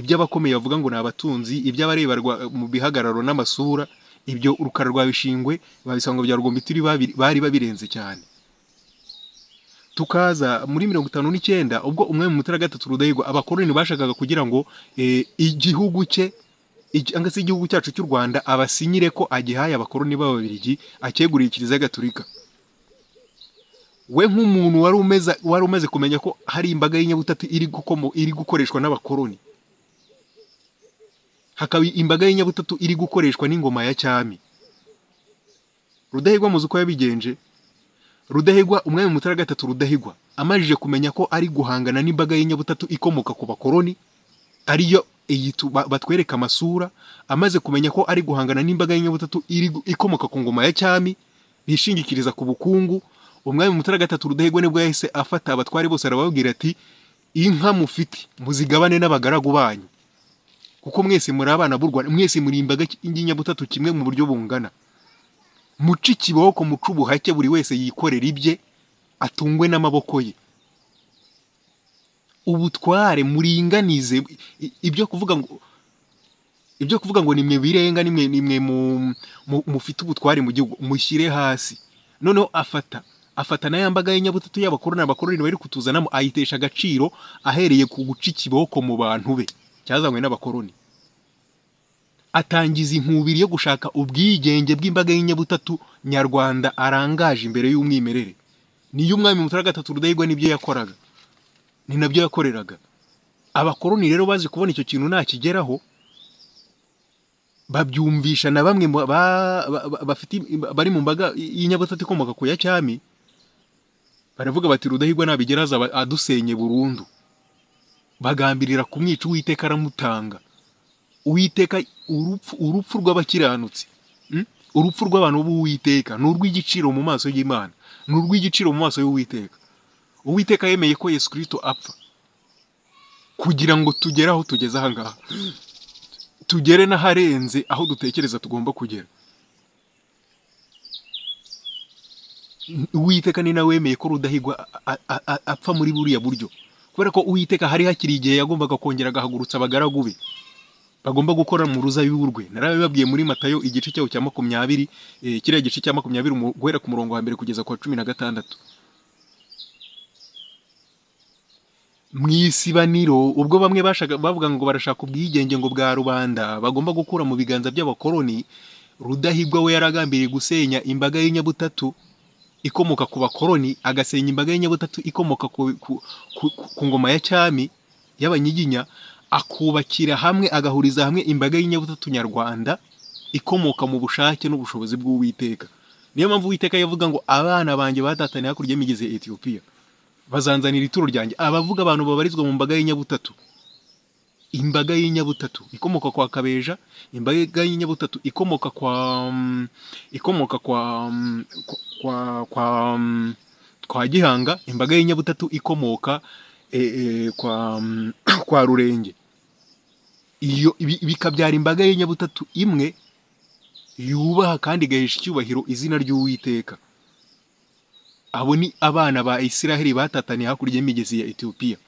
iby'abakomeye bavuga ngo ni abatunzi iby'abarebarwa mu bihagararo n'amasura ibyo urukara rwa bishingwe babisanga bya rugombitiri babi- bari babirenze cyane tukaza muri mirongo itanu n'icyenda ubwo umwe mu mutara gatatu rudahigwa abakoroni bashakaga kugira ngo eh, igihugu cye igi- cyangwa se igihugu cyacu cy'u rwanda abasinyire ko agihaye abakoroni b'ababirigi akeguriye kiliziya gatulika we nk'umuntu wari umeze wari umaze kumenya ko hari imbaga y'inyabutatu iri gukomo iri gukoreshwa n'abakoroni hakaba imbaga y'inyabutatu iri gukoreshwa n'ingoma ya cyami rudahigwa muzi uko yabigenje rudahigwa umwami mutara gatatu rudahigwa amajije kumenya ko ari guhangana n'imbaga y'inyabutatu ikomoka ku bakoroni ariyo iyi tu- ba- batwereka amasura amaze kumenya ko ari guhangana n'imbaga y'inyabutatu iri gu- ikomoka ku ngoma ya cyami bishingikiriza ku bukungu umwami mutara gatatu rudahigwa nibwo yahise afata abatwari bose arababwira ati inka mufite muzigabane n'abagaragu banyu kuko mwese muri abana b'u Rwanda mwese muri imbaga y'inyabutatu kimwe mu buryo bungana muce ikiboko muce ubuhake buri wese yikorera ibye atungwe n'amaboko ye ubutware muringanize I- ibyo kuvuga ngo ibyo kuvuga ngo nimwe birenga nimwe nimwe mu- mu- mufite ubutware mu gihugu mushyire hasi noneho afata afata na ya mbaga y'inyabutatu y'abakoroni abakoroni bari kutuzanamo ayitesha agaciro ahereye ku guca ikiboko mu bantu be cyazanywe n'abakoroni atangiza inkubiri yo gushaka ubwigenge bw'imbaga y'inyabutatu nyarwanda arangaje imbere y'umwimerere niyo umwami mutara gatatu rudahigwa nibyo yakoraga ni nabyo yakoreraga abakoroni rero bazi kubona icyo kintu nakigeraho babyumvisha na bamwe mu ba- ba- ba- bafite bari mu mbaga y'inyabutatu ikomoka ku ya cyami baravuga bati rudahigwa nabigera azaba adusenye burundu bagambirira kumwica uwiteka aramutanga uwiteka urupfu urupfu rw'abakiranutsi Mm? urupfu rw'abantu b'uwiteka ni urw'igiciro mu maso y'imana ni urw'igiciro mu maso y'uwiteka uwiteka yemeye ko yesu kirisito apfa kugira ngo tugere aho tugeze aha ngaha tugere n'aharenze aho dutekereza tugomba kugera uwiteka ni nawe wemeye ko rudahigwa a- a- a- apfa muri buriya buryo kubera ko uwiteka hari hakiri igihe yagombaga kongera agahagurutsa abagaragu be bagomba gukora mu ruzabibu rwe narabibabwiye muri matayo igice cyaho cya makumyabiri eh, kiriya gice cya makumyabiri umu- guhera ku murongo wa mbere kugeza ku wa cumi na gatandatu mu isibaniro ubwo bamwe bashaka bavuga ngo barashaka ubwigenge ngo bwa rubanda bagomba gukura mu biganza by'abakoroni rudahigwa we yaragambiriye gusenya imbaga y'inyabutatu ikomoka ku bakoroni agasenya imbaga y'inyabutatu ikomoka ku, ku, ku, ku, ku ngoma ya cyami y'abanyiginya akubakira hamwe agahuriza hamwe imbaga y'inyabutatu nyarwanda ikomoka mu bushake n'ubushobozi bw'uwiteka niyo mpamvu uwiteka yavuga ngo abana banjye batataniye hakurya y'imigezi ya etiyopiya bazanzanira ituro ryanjye abavuga abantu babarizwa mu mbaga y'inyabutatu imbaga y'inyabutatu ikomoka kwa kabeja imbaga y'inyabutatu ikomoka kwa mm, ikomoka kwa mm, kwa kwa, kwa, mm, kwa gihanga imbaga y'inyabutatu ikomoka e, e, kwa mm, kwa rurenge iyo ibi- bikabyara imbaga y'inyabutatu imwe yubaha kandi igahesha icyubahiro izina ry'uwiteka abo ni abana ba isiraheli batataniye hakurya y'imigezi ya etiyopiya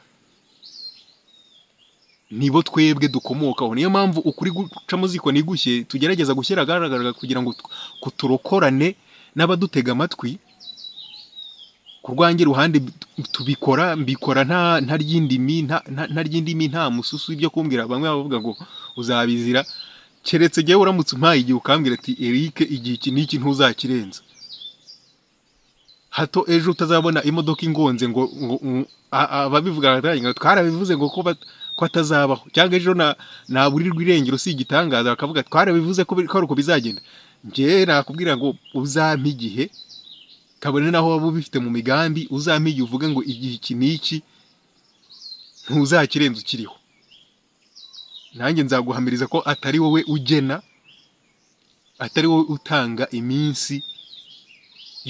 nibo twebwe dukomokaho niyo mpamvu ukuri gucamo ziko nigushye tugerageza gushyira ahagaragara kugira ngo tu- ku turokorane n'abadutega amatwi ku rwange ruhande b- tubikora mbikora nta nta ry'indimi nta nta- nta ry'indimi nta mususu w'ibyo kumbwira bamwe bavuga ngo uzabizira keretse jyewe uramutse umpaye igihe ukambwira ati Eric igihe iki n'iki ntuzakirenza hato ejo utazabona imodoka ingonze ngo ngo ngo- a- a- ababivuga baratangira ngo twarabivuze ngo ko bat- ko atazabaho cyangwa ejo na naburirwa irengero si igitangaza bakavuga ati, twarabivuze ko bi- ko ari uko bizagenda njyewe nakubwira ngo uzampe igihe kabone naho waba ubifite mu migambi uzampe igihe uvuge ngo igihe iki n'iki ntuzakirenza ukiriho nanjye nzaguhamiriza ko atari wowe ugena atari wowe utanga iminsi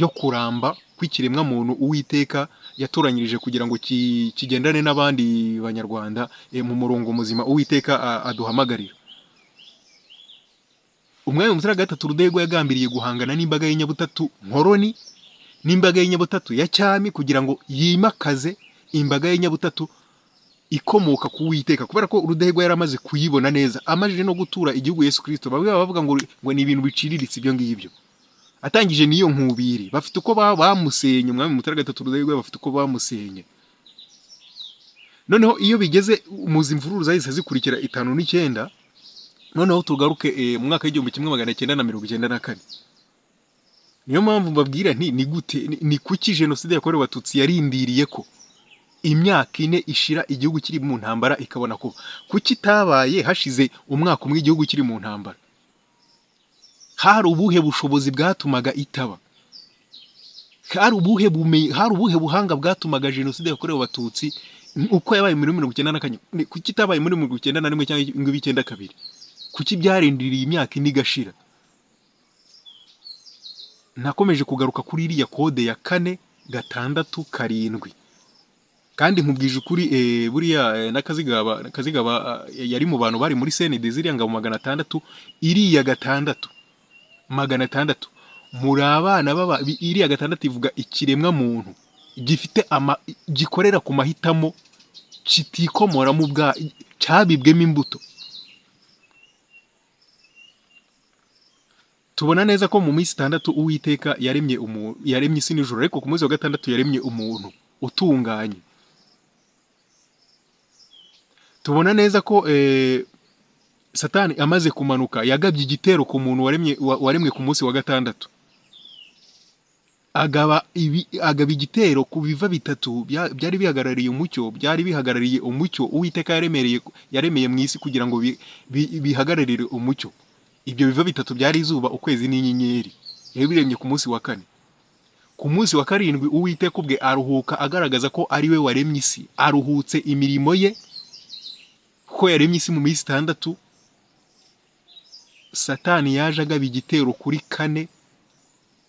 yo kuramba kw'ikiremwa muntu uwiteka yatoranyirije kugira ngo ki- kigendane n'abandi banyarwanda eh, mu murongo muzima uwiteka a- aduhamagarira umwami mutara gatatu rudego yagambiriye guhangana n'imbaga y'inyabutatu nkoroni n'imbaga y'inyabutatu ya cyami kugira ngo yimakaze imbaga y'inyabutatu ikomoka ku witeka kubera ko rudahigwa yari amaze kuyibona neza amajije no gutura igihugu Yesu Kristo bamwe baba bavuga ngo ngo ni ibintu biciriritse ibyo ngibyo atangije n'iyo nkubiri bafite uko ba- bamusenye umwami mutara gatatu rudahigwa bafite uko bamusenye noneho iyo bigeze muzi imvururu zahise zikurikira itanu n'icyenda noneho tugaruke eh, mu mwaka w'igihumbi kimwe magana cyenda na mirongo icyenda na kane niyo mpamvu mbabwira nti ni gute ni- ni kuki jenoside yakorewe abatutsi yarindiriye ko imyaka ine ishira igihugu kiri mu ntambara ikabona kuba kuki itabaye hashize umwaka umwe igihugu kiri mu ntambara hari ubuhe bushobozi bwatumaga itaba hari ubuhe bume- hari ubuhe buhanga bwatumaga jenoside yakorewe abatutsi uko yabaye muri mirongo icyenda na kane ni- kuki itabaye muri mirongo icyenda na rimwe cyangwa ibihumbi icyenda kabiri kuki byarindiriye imyaka ine igashira nakomeje kugaruka kuri iriya kode ya kane gatandatu karindwi kandi nkubwije ukuri eh, buriya eh, n'akazigaba n'akazigaba eh, yari mu bantu bari muri sene deziriya ngabo magana atandatu iriya gatandatu magana atandatu muri abana baba bi- iriya gatandatu ivuga ikiremwa muntu gifite ama gikorera ku mahitamo kitikomora mu bwa cyabibwemo imbuto tubona neza ko mu minsi itandatu uwiteka yaremye umuntu yaremye isi n'ijoro ariko ku munsi wa gatandatu yaremye umuntu utunganye tubona neza ko eh, satani amaze kumanuka yagabye igitero ku muntu waremye- wa- waremwe ku munsi wa gatandatu agaba ibi- agaba igitero ku biva bitatu bya- byari bihagarariye umucyo byari bihagarariye umucyo uwiteka yaremereye yaremeye mu isi kugira ngo bi- bi- bihagararire umucyo ibyo biva bitatu byari izuba ukwezi n'inyenyeri yabiremye ku munsi wa kane ku munsi wa karindwi uwiteka ubwe aruhuka agaragaza ko ari we waremye isi aruhutse imirimo ye ko yaremye isi mu minsi itandatu satani yaje agaba igitero kuri kane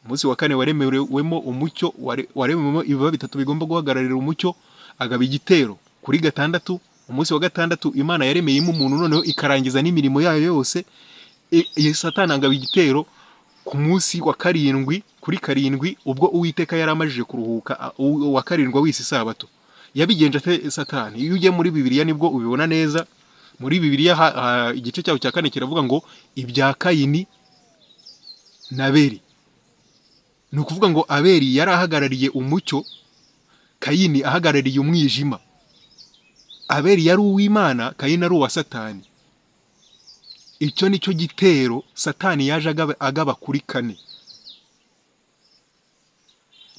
umunsi wa kane waremewemo umucyo ware- waremewemo ibiba bitatu bigomba guhagararira umucyo agaba igitero kuri gatandatu umunsi wa gatandatu imana yaremeyemo umuntu noneho ikarangiza n'imirimo yayo yose E- e- satani agaba igitero ku munsi wa karindwi kuri karindwi ubwo uwiteka yari amajije kuruhuka a- uw- uwa karindwi w'isi isabato yabigenje ate satani iyo ugiye muri bibiliya nibwo ubibona neza muri bibiliya ha- ha- igice cyaho cya kane kiravuga ngo ibya kayini na beri ni ukuvuga ngo aberi yari ahagarariye umucyo kayini ahagarariye umwijima aberi yari uw'imana kayini ari uwa satani icyo ni cyo gitero satani yaje agaba, agaba kuri kane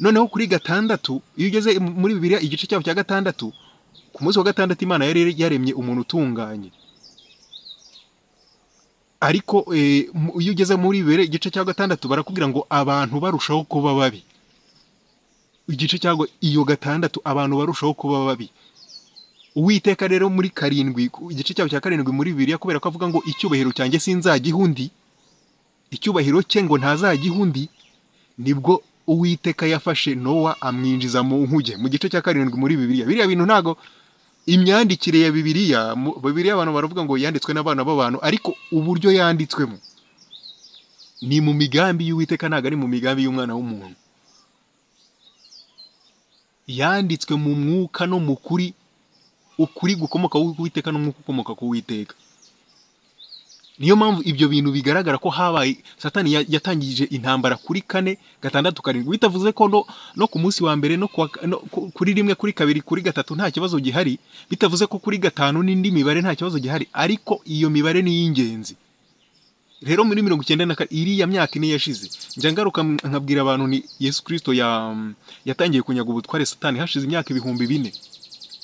noneho kuri gatandatu iyo ugeze mu- muri bibiliya igice cyaho cya gatandatu ku munsi wa gatandatu imana yari yaremye umuntu utunganye ariko eh, mu- iyo ugeze muri bibiri igice cya gatandatu barakubwira ngo abantu barushaho kuba babi igice cyangwa iyo gatandatu abantu barushaho kuba babi uwiteka rero muri karindwi ku- igice cyaho cya karindwi muri bibiri kubera ko avuga ngo icyubahiro cyanjye sinzagiha undi icyubahiro cye ngo ntazagiha undi nibwo uwiteka yafashe nowa amwinjiza mu nkuge mu gice cya karindwi muri bibiri biriya bintu ntago imyandikire ya bibiliya mu- bibiliya abantu baravuga ngo yanditswe n'abana b'abantu ariko uburyo yanditswemo ni mu migambi y'uwiteka ntabwo ari mu migambi y'umwana w'umuntu yanditswe mu mwuka no mu kuri ukuri gukomoka ku witeka n'umwuka ukomoka ku witeka niyo mpamvu ibyo bintu bigaragara ko habaye satani ya- yatangije intambara kuri kane gatandatu karindwi bitavuze ko no, no ku munsi wa mbere no, kuwa, no ku- kuri rimwe kuri kabiri kuri gatatu nta kibazo gihari bitavuze ko kuri gatanu n'indi mibare nta kibazo gihari ariko iyo mibare ni iy'ingenzi rero muri mirongo icyenda na kane iriya myaka ine yashize njya ngaruka m- nkabwira abantu ni yesu kirisito ya, yatangiye kunyaga ubutware satani hashize imyaka ibihumbi bine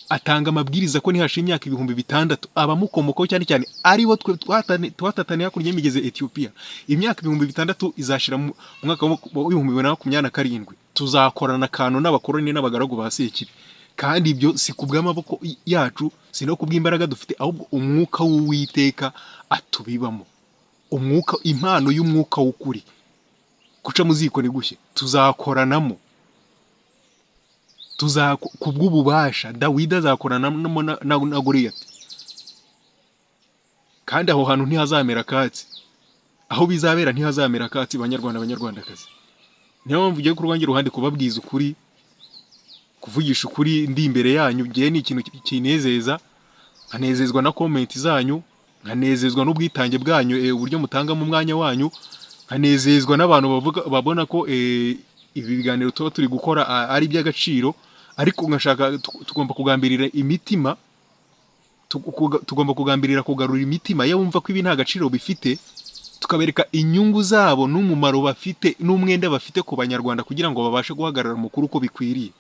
atanga amabwiriza ko nihasha imyaka ibihumbi bitandatu abamukomokaho cyane cyane aribo twe twatane- twatataniye hakurya y'imigezi ya etiyopiya imyaka ibihumbi bitandatu izashira mu mu mwaka w'ibihumbi bibiri na makumyabiri na karindwi tuzakorana akantu n'abakoroni n'abagaragu ba sekibi kandi ibyo si ku bw'amaboko y- yacu si no ku bw'imbaraga dufite ahubwo umwuka w'uwiteka atubibamo umwuka impano y'umwuka w'ukuri guca mu ziko ni gushye tuzakoranamo tuza ku bw'ububasha dawidi azakoranamo na- na na goriyati kandi aho hantu ntihazamera akatsi aho bizabera ntihazamera akatsi banyarwanda banyarwandakazi niyo mpamvu ugiye ku rwange ruhande kubabwiza ukuri kuvugisha ukuri ndi imbere yanyu ngewe ni ikintu ki- kinezeza nkanezezwa na komenti zanyu nkanezezwa n'ubwitange bwanyu eh, uburyo mutangamo umwanya wanyu nkanezezwa n'abantu bavuga babona ko eh, ibi biganiro tuba turi gukora a- ari iby'agaciro ariko nkashaka tu- tugomba kugambirira imitima tu- kuga- tugomba kugambirira kugarura imitima iyo wumva ko ibi nta gaciro bifite tukabereka inyungu zabo n'umumaro bafite n'umwenda bafite ku banyarwanda kugira ngo babashe guhagarara amakuru uko bikwiriye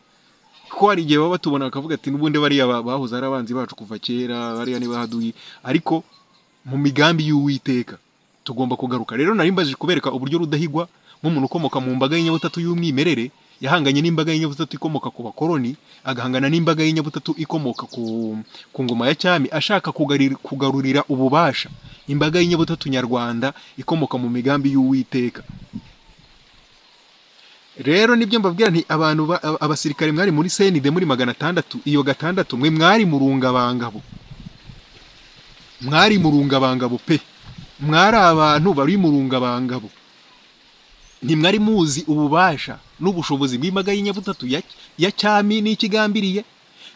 kuko hari igihe baba batubona bakavuga ati n'ubundi bariya ba- bahoze ari abanzi bacu kuva kera bariya ni bahaduyi ariko mu migambi y'uwiteka tugomba kugaruka rero nari mbaje kubereka uburyo rudahigwa nk'umuntu ukomoka mu mbaga y'inyabutatu y'umwimerere yahanganye n'imbaga y'inyabutatu ikomoka ku bakoroni agahangana n'imbaga y'inyabutatu ikomoka ku, ku ngoma ya cyami ashaka kugarira, kugarurira ububasha imbaga y'inyabutatu nyarwanda ikomoka mu migambi y'uwiteka rero nibyo mbabwira nti abantu ba- aba- abasirikare mwari muri senide muri magana atandatu iyo gatandatu mwe mwari mu rungabangabo mwari mu rungabangabo pe mwari abantu bari mu rungabangabo ntimwari muzi ububasha n'ubushobozi bw'imbaga y'inyabutatu ya, ya cyami n'ikigambiriye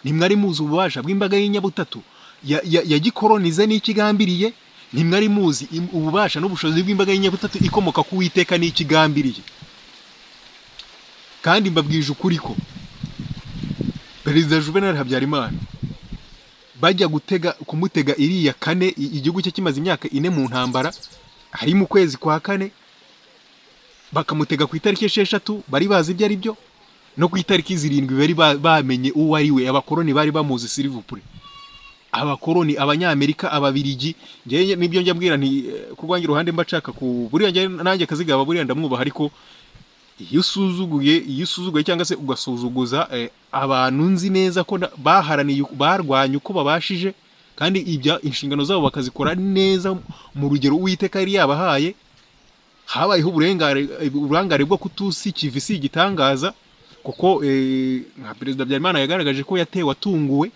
ntimwari muzi ububasha bw'imbaga y'inyabutatu ya, ya, ya gikoronize n'ikigambiriye ntimwari muzi im- ububasha n'ubushobozi bw'imbaga y'inyabutatu ikomoka ku witeka n'ikigambiriye kandi mbabwije ukuri ko perezida juvenal habyarimana bajya gutega kumutega iriya kane i- igihugu cye kimaze imyaka ine mu ntambara hari mu kwezi kwa kane bakamutega ku itariki esheshatu bari bazi ibyo ari byo no ku itariki zirindwi bari ba- bamenye uwo ari we abakoroni bari bamuzi sirivupure abakoroni abanyamerika ababirigi njyewe nibyo njya mbwira nti eh, ku rwanjye ruhande mba nshaka ku buriya njye- nanjye akazigaba buriya ndamwubaha ariko iyo usuzuguye iyo usuzuguye cyangwa se ugasuzuguza eh, abantu nzi neza ko na- baharaniye barwanye uko babashije kandi ibya inshingano zabo bakazikora neza mu rugero uwiteka yari yabahaye habayeho uburengare uburangare bwo kutusi kivi si igitangaza kuko eh, nka perezida Habyarimana yagaragaje ko yatewe atunguwe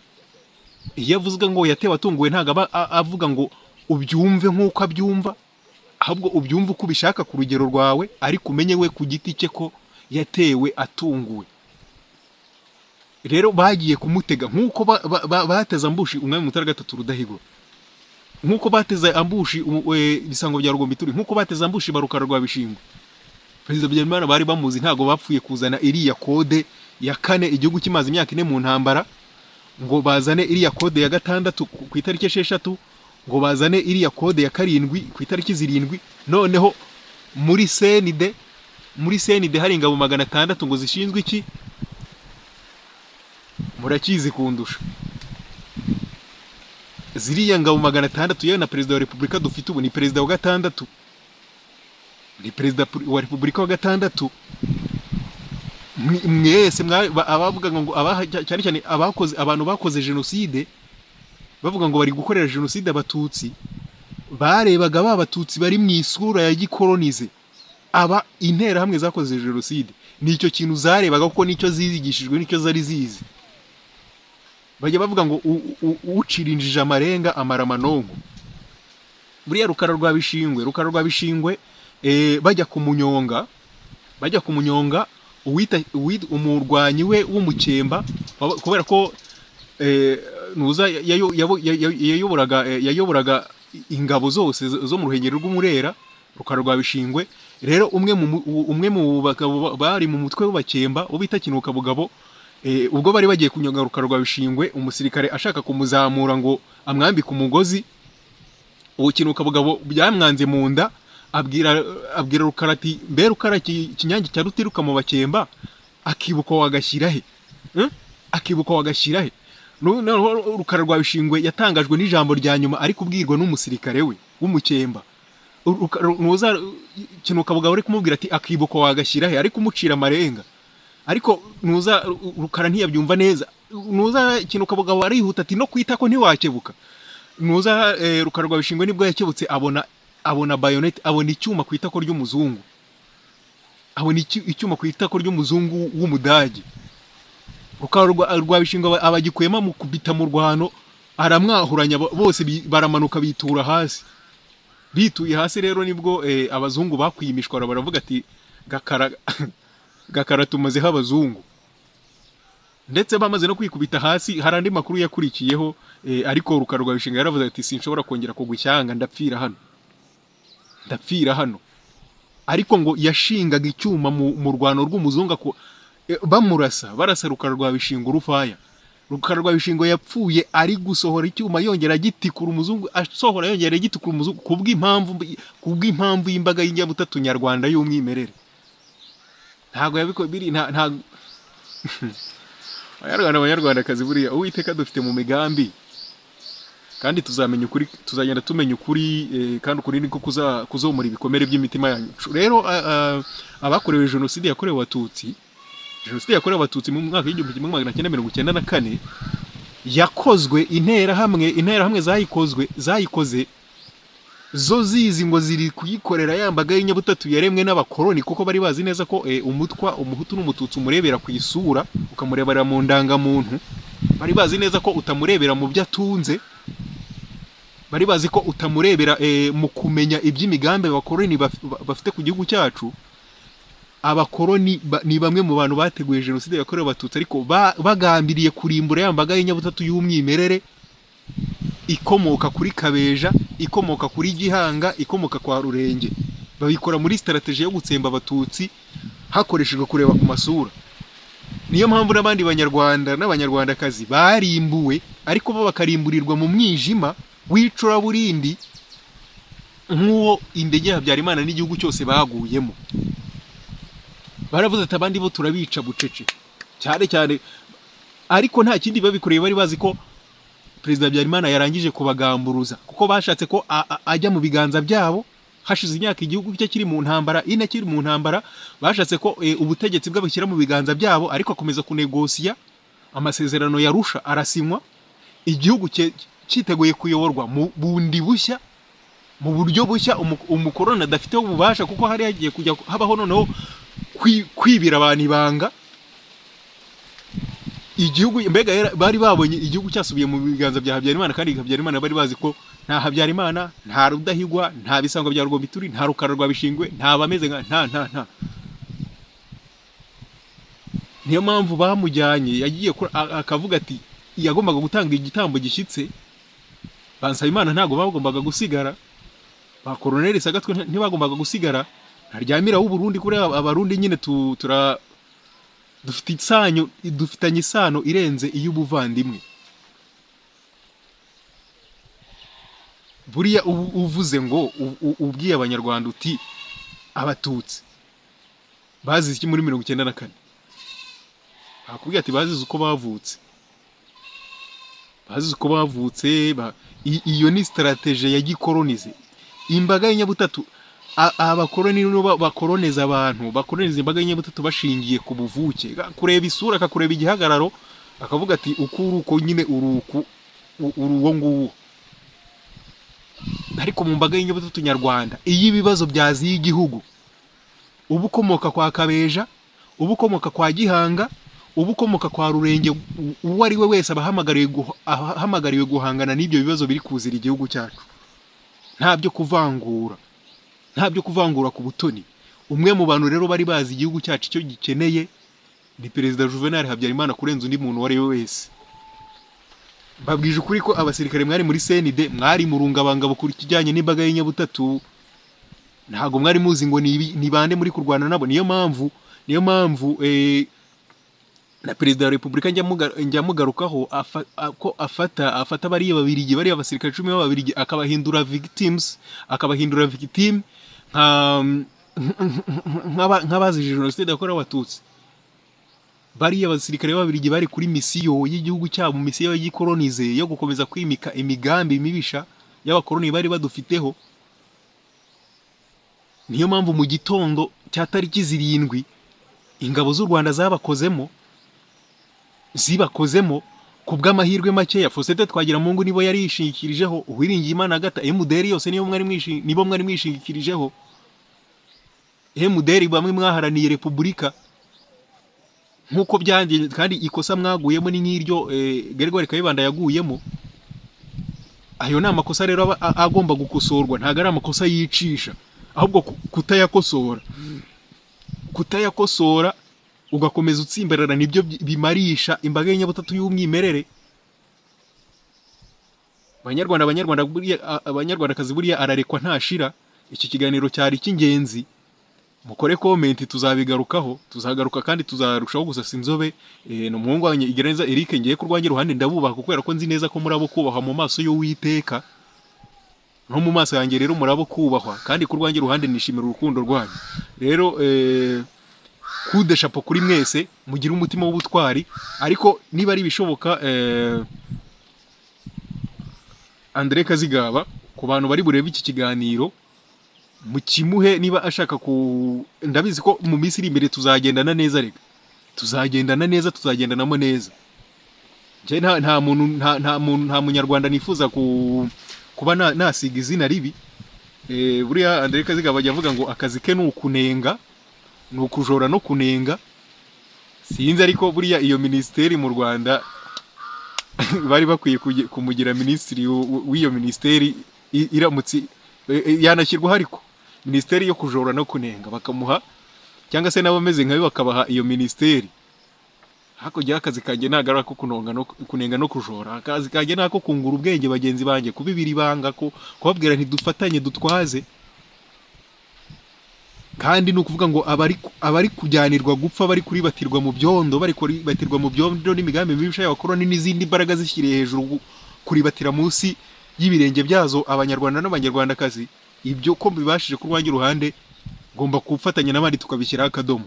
iyo avuze ngo yatewe atunguwe ntabwo aba a- avuga ngo ubyumve nk'uko abyumva ahubwo ubyumva uko ubishaka ku rugero rwawe ariko umenye we ku giti cye ko yatewe atunguwe rero bagiye kumutega nk'uko ba- ba- ba- bateze ambushi umwami mutara gatatu rudahigwa nk'uko bateze ambushi umu- we- ibisango bya rugombituri nk'uko bateze ambushi barukara rwa bishingwe perezida habyarimana bari bamuzi ntabwo bapfuye kuzana iriya kode ya kane igihugu kimaze imyaka ine mu ntambara ngo bazane iriya kode ya gatandatu ku ku itariki esheshatu ngo bazane iriya kode ya karindwi ku itariki zirindwi noneho muri senide muri senide hari ingabo magana atandatu ngo zishinzwe iki murakizi kundusha ziriya ngabo magana atandatu yewe na perezida wa repubulika dufite ubu ni perezida wa gatandatu ni perezida wa repubulika wa gatandatu Mwe- mwese mwa- ba- abavuga ngo abaha- cyane cyane abakoze abantu bakoze jenoside bavuga ngo bari gukorera jenoside abatutsi barebaga ba batutsi bari mu isura ya gikoronize aba interahamwe zakoze jenoside nicyo kintu zarebaga kuko nicyo zizigishijwe nicyo zari zizi bajya bavuga ngo u- u- u- ucirinjije amarenga amara amanonko buriya rukara rwa bishingwe rukara rwa bishingwe eh, bajya kumunyonga bajya kumunyonga uwita uwit- umurwanyi we w'umukemba baba- kubera ko eh, nuza yayo- yabo- yayo- yayoboraga eh, yayoboraga ingabo zose zo zo mu ruhengeri rw'umurera rukara rwa bishingwe rero umwe mu mu- umwe mu bagabo ba- bari mu mutwe w'abakemba wo bita kinuka bugabo eh, ubwo bari bagiye kunyonga rukara rwa bishingwe umusirikare ashaka kumuzamura ngo amwambike umugozi ubukinuka bugabo byamwanze mu nda abwira abwira rukara ati mbe rukara iki- ikinyange cya rutiruka mu bakemba akibuka wagashyira he Eh? akibuka wagashyira he Nu- noneho rukara rwa bishingwe yatangajwe n'ijambo rya nyuma ari kubwirwa n'umusirikare we w'umukemba Ruka- nuza kinuka bugabo ari kumubwira ati akibuka wagashyira he ari kumucira amarenga ariko nuza Ru- rukara ntiyabyumva neza nuza kinuka bugabo arihuta ati no kwita ko ntiwakebuka nuza eh, rukara rwa bishingwe nibwo yakebutse abona abona bayonet abona icyuma ku itako ry'umuzungu abona icy- icyuma ku itako ry'umuzungu w'umudage rukara rwa, rwa bishingwe aba- abagikuyemo amukubita mu rwano aramwahuranya bo- bose bi- baramanuka bitura hasi bituye hasi rero nibwo eh, abazungu bakwiye imishwaro baravuga ati gakara gakara tumazeho abazungu ndetse bamaze no kwikubita hasi hari andi makuru yakurikiyeho eh, ariko rukara rwa bishinga yaravuze ati sinshobora kongera kugushyanga ndapfira hano ndapfira hano ariko ngo yashingaga icyuma mu, mu rwano rw'umuzungu ako- eh, bamurasa barasa rukara rwa bishinga urufaya rukara rwa bishingo yapfuye ari gusohora icyuma yongera agitikura umuzungu asohora yongera agitikura umuzungu kubw'impamvu kubw'impamvu y'imbaga y'inyabutatu nyarwanda y'umwimerere ntabwo yabiko biri nta, nta Banyarwanda banyarwandakazi buriya uwiteka dufite mu migambi kandi tuzamenya ukuri tuzagenda tumenya ukuri eh, kandi ukuri niko kuza- kuzomora ibikomere by'imitima yacu rero a- a- abakorewe jenoside yakorewe abatutsi jenoside yakorewe abatutsi mu mwaka w'igihumbi kimwe magana cyenda mirongo icyenda na kane yakozwe interahamwe interahamwe zayikozwe zayikoze zo zizi ngo ziri kuyikorera ya mbaga y'inyabutatu yaremwe n'abakoloni kuko bari bazi neza ko eh, umutwa umuhutu n'umututsi umurebera ku isura ukamurebera mu ndangamuntu bari bazi neza ko utamurebera mu byo atunze bari bazi ko utamurebera eh, mu kumenya iby'imigambi abakoloni baf- ba- bafite ku gihugu cyacu abakoloni ba- ni bamwe mu bantu bateguye jenoside yakorewe abatutsi ariko ba- bagambiriye kurimbura ya mbaga y'inyabutatu y'umwimerere ikomoka kuri kabeja ikomoka kuri gihanga ikomoka kwa rurenge babikora muri sitarateji yo gutsemba abatutsi hakoreshejwe kureba ku masura niyo mpamvu n'abandi banyarwanda n'abanyarwandakazi barimbuwe ariko bo bakarimburirwa mu mwijima w'icuraburindi nk'uwo indege ya habyarimana n'igihugu cyose baguyemo baravuze ati abandi bo turabica bucece cyane cyane ariko nta kindi babikoreye bari bazi ko perezida habyarimana yarangije kubagamburuza kuko bashatse ko a- a- ajya mu biganza byabo hashize imyaka igihugu cye kiri mu ntambara ine kiri mu ntambara bashatse ko eh, ubutegetsi bwe bashyira mu biganza byabo ariko akomeza kunegosiya amasezerano yarusha arasinywa igihugu cye- cyiteguye kuyoborwa mu bundi bushya mu buryo bushya umu- umukoroni adafiteho ububasha kuko hari hagiye kujya habaho noneho kwi- kwibira abantu ibanga igihugu mbega yara- bari babonye igihugu cyasubiye mu biganza bya habyarimana kandi habyarimana bari bazi ko nta habyarimana nta rudahigwa nta bisango bya rwomituri nta rukara rwa bishingwe nta bameze nka nta nta nta niyo mpamvu bamujyanye yagiye kuri- a- akavuga ati yagombaga gutanga igitambo gishyitse bansabimana ntabwo bagombaga gusigara ba koroneri sagatwe nta- ntibagombaga gusigara ntaryamira w'uburundi kuri aba- abarundi nyine tu- tura dufite isanyu dufitanye isano irenze iy'ubuvandimwe buriya ubu uvuze ngo u- u- ubwiye abanyarwanda uti abatutsi bazize iki muri mirongo icyenda na kane bakubwira ati bazize uko bavutse bazize uko bavutse ba- i- iyo ni sitarateje ya gikolonize imbaga y'inyabutatu a- abakoloni nibo ba- bakoloniza abantu bakoloniza imbaga y'inyabutatu bashingiye ku buvuke Ga- kureba isura akakureba igihagararo akavuga ati uku uri uko nyine uri uku u- uri uwo nguwo ariko mu mbaga y'inyabutatu nyarwanda iyo ibibazo byaziye igihugu uba ukomoka kwa kabeja uba ukomoka kwa gihanga uba ukomoka kwa rurenge u- uwo ari we wese aba ahamagariwe guha- aha- ahamagariwe guhangana n'ibyo bibazo biri kuzira igihugu cyacu nta byo kuvangura nta byo kuvangura ku butoni umwe mu bantu rero bari bazi igihugu cyacu icyo gikeneye ni perezida juvenal habyarimana kurenza undi muntu uwo ari we wese mbabwije ukuri ko abasirikare mwari muri cnd mwari mu rungabangabo ku kijyanye n'imbaga y'inyabutatu ntabwo mwari muzi ngo ni ibi- ni bande muri kurwana nabo niyo mpamvu niyo mpamvu eh, na perezida wa repubulika njya muga- njya mugarukaho afa- a- ko afata afata bariya babirigi bariya basirikare icumi b'ababirigi akabahindura victims akabahindura victim nka nk'aba- nk'abazize jenoside yakorewe abatutsi bariya basirikare b'ababirigi bari kuri misiyo y'igihugu cyabo misiyo y'igikolonize yo gukomeza kwimika imigambi mibisha y'abakoloni bari badufiteho niyo mpamvu mu gitondo cya tariki zirindwi ingabo z'u rwanda zabakozemo zibakozemo ku bw'amahirwe makeya fosete twagira mungu nibo yari yishingikirijeho uwiringiye imana agata emuderi yose niyo mwari mwishi- nibo mwari mwishingikirijeho emuderi bamwe mwaharaniye repubulika nk'uko byangiye kandi ikosa mwaguyemo ni nk'iryo eh, Gregoire Kayibanda yaguyemo ayo ni amakosa rero aba a- agomba gukosorwa ntabwo ari amakosa yicisha ahubwo ku- kutayakosora kutayakosora ugakomeza utsimbarara nibyo bi- bimarisha imbaga y'inyabutatu y'umwimerere banyarwanda abanyarwanda buriya a- abanyarwandakazi buriya ararekwa ntashira iki kiganiro cyari icy'ingenzi mukore komenti tuzabigarukaho tuzagaruka kandi tuzarushaho gusasa inzobe Eh, ni umuhungu wanjye igereza Eric ngiye kurwanjye iruhande ndabubaha kubera ko nzi neza ko murabo kubahwa mu maso y'uwiteka no mu maso yanjye rero murabo kubahwa kandi kurwanjye iruhande nishimira urukundo rwanyu rero eh, kude shapo kuri mwese mugire umutima w'ubutwari ariko niba ari ibishoboka eh, Andre Kazigaba ku bantu bari burebe iki kiganiro mukimuhe niba ashaka ku ndabizi ko mu minsi iri imbere tuzagendana neza reka tuzagendana neza tuzagendanamo neza njye nta, nta muntu nta, nta, muntu- nta munyarwanda nifuza ku, kuba na- nasiga izina ribi e, buriya Andre Kazigaba ajya avuga ngo akazi ke ni ukunenga ni ukujora no kunenga sinzi ariko buriya iyo minisiteri mu rwanda bari bakwiye kuge- kumugira minisitiri w- w- w'iyo minisiteri i- iramutse e- e- yanashyirwaho ariko minisiteri yo kujora no kunenga bakamuha cyangwa se n'abameze nkawe bakabaha iyo minisiteri hakurya y'akazi kanjye ntabwo ari ako kunonga no kunenga no kujora akazi kanjye ni ako kungura ubwenge bagenzi banjye kubibira ibanga ko kubabwira ntidufatanye dutwaze kandi ni ukuvuga ngo abari abari kujyanirwa gupfa bari kuribatirwa mu byondo bari kuribatirwa mu byondo n'imigambi mibi y'abakoroni n'izindi mbaraga zishyiriye hejuru gu- kuribatira munsi y'ibirenge byazo abanyarwanda n'abanyarwandakazi ibyo ko bibashije ku rwanjye uruhande ngomba kufatanya n'abandi tukabishyiraho akadomo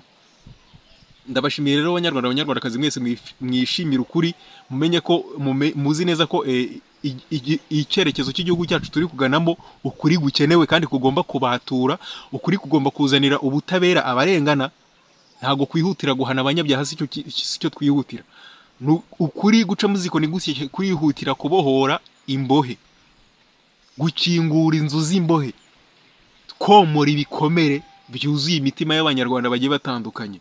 ndabashimiye rero abanyarwanda abanyarwandakazi mwese mwif- mwishimire ukuri mumenye ko mume- muzi neza ko eh, i- igi- icyerekezo cy'igihugu cyacu turi kuganamo ukuri gukenewe kandi kugomba kubatura ukuri kugomba kuzanira ubutabera abarengana ntabwo kwihutira guhana abanyabyaha si cyo ki- si cyo twihutira Ni u- ukuri guca mu ziko ni gushyeshya kwihutira kubohora imbohe gukingura inzu z'imbohe komora ibikomere byuzuye imitima y'abanyarwanda bagiye batandukanye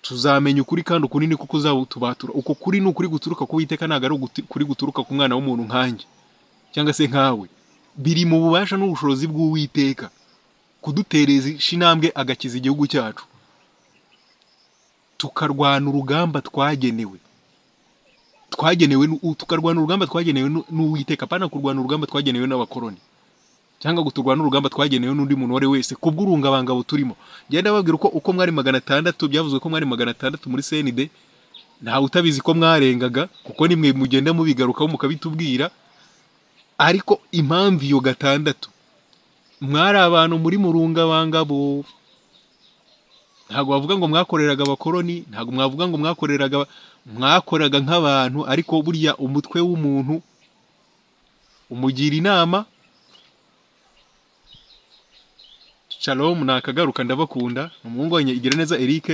tuzamenya ukuri kandi ukuri ni kuko uzatubatura uko kuri ni ukuri guturuka ku witeka ntabwo ari uguti- ukuri guturuka ku mwana w'umuntu nkanjye cyangwa se nkawe biri mu bubasha n'ubushobozi bw'uwiteka kudutereza ishinambwe agakiza igihugu cyacu tukarwana urugamba twagenewe twagenewe n'u- tukarwana urugamba twagenewe n'u- n'uwiteka apana kurwana urugamba twagenewe n'abakoroni cyangwa ngo turwane urugamba twagenewe n'undi muntu uwo ari we wese ku bw'urungabangabo turimo ngenda babwira uko uko mwari magana atandatu byavuzwe ko mwari magana atandatu muri cnd ntawe utabizi ko mwarengaga kuko nimwe mugenda mubigarukaho mukabitubwira ariko impamvu iyo gatandatu mwari abantu muri mu rungabangabo ntabwo bavuga ngo mwakoreraga abakoroni ntabwo mwavuga ngo mwakoreraga mwakoraga nk'abantu ariko burya umutwe w'umuntu umugira inama Shalom nakagaruka ndabakunda umuhungu wanjye Igireneza Eric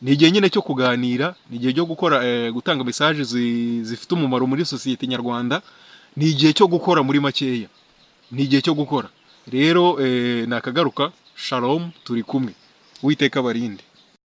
ni igihe nyine cyo kuganira ni igihe cyo gukora eh, gutanga message zi- zifite umumaro muri sosiyete nyarwanda ni igihe cyo gukora muri makeya ni igihe cyo gukora rero eh, nakagaruka Shalom turi kumwe uwiteka barinde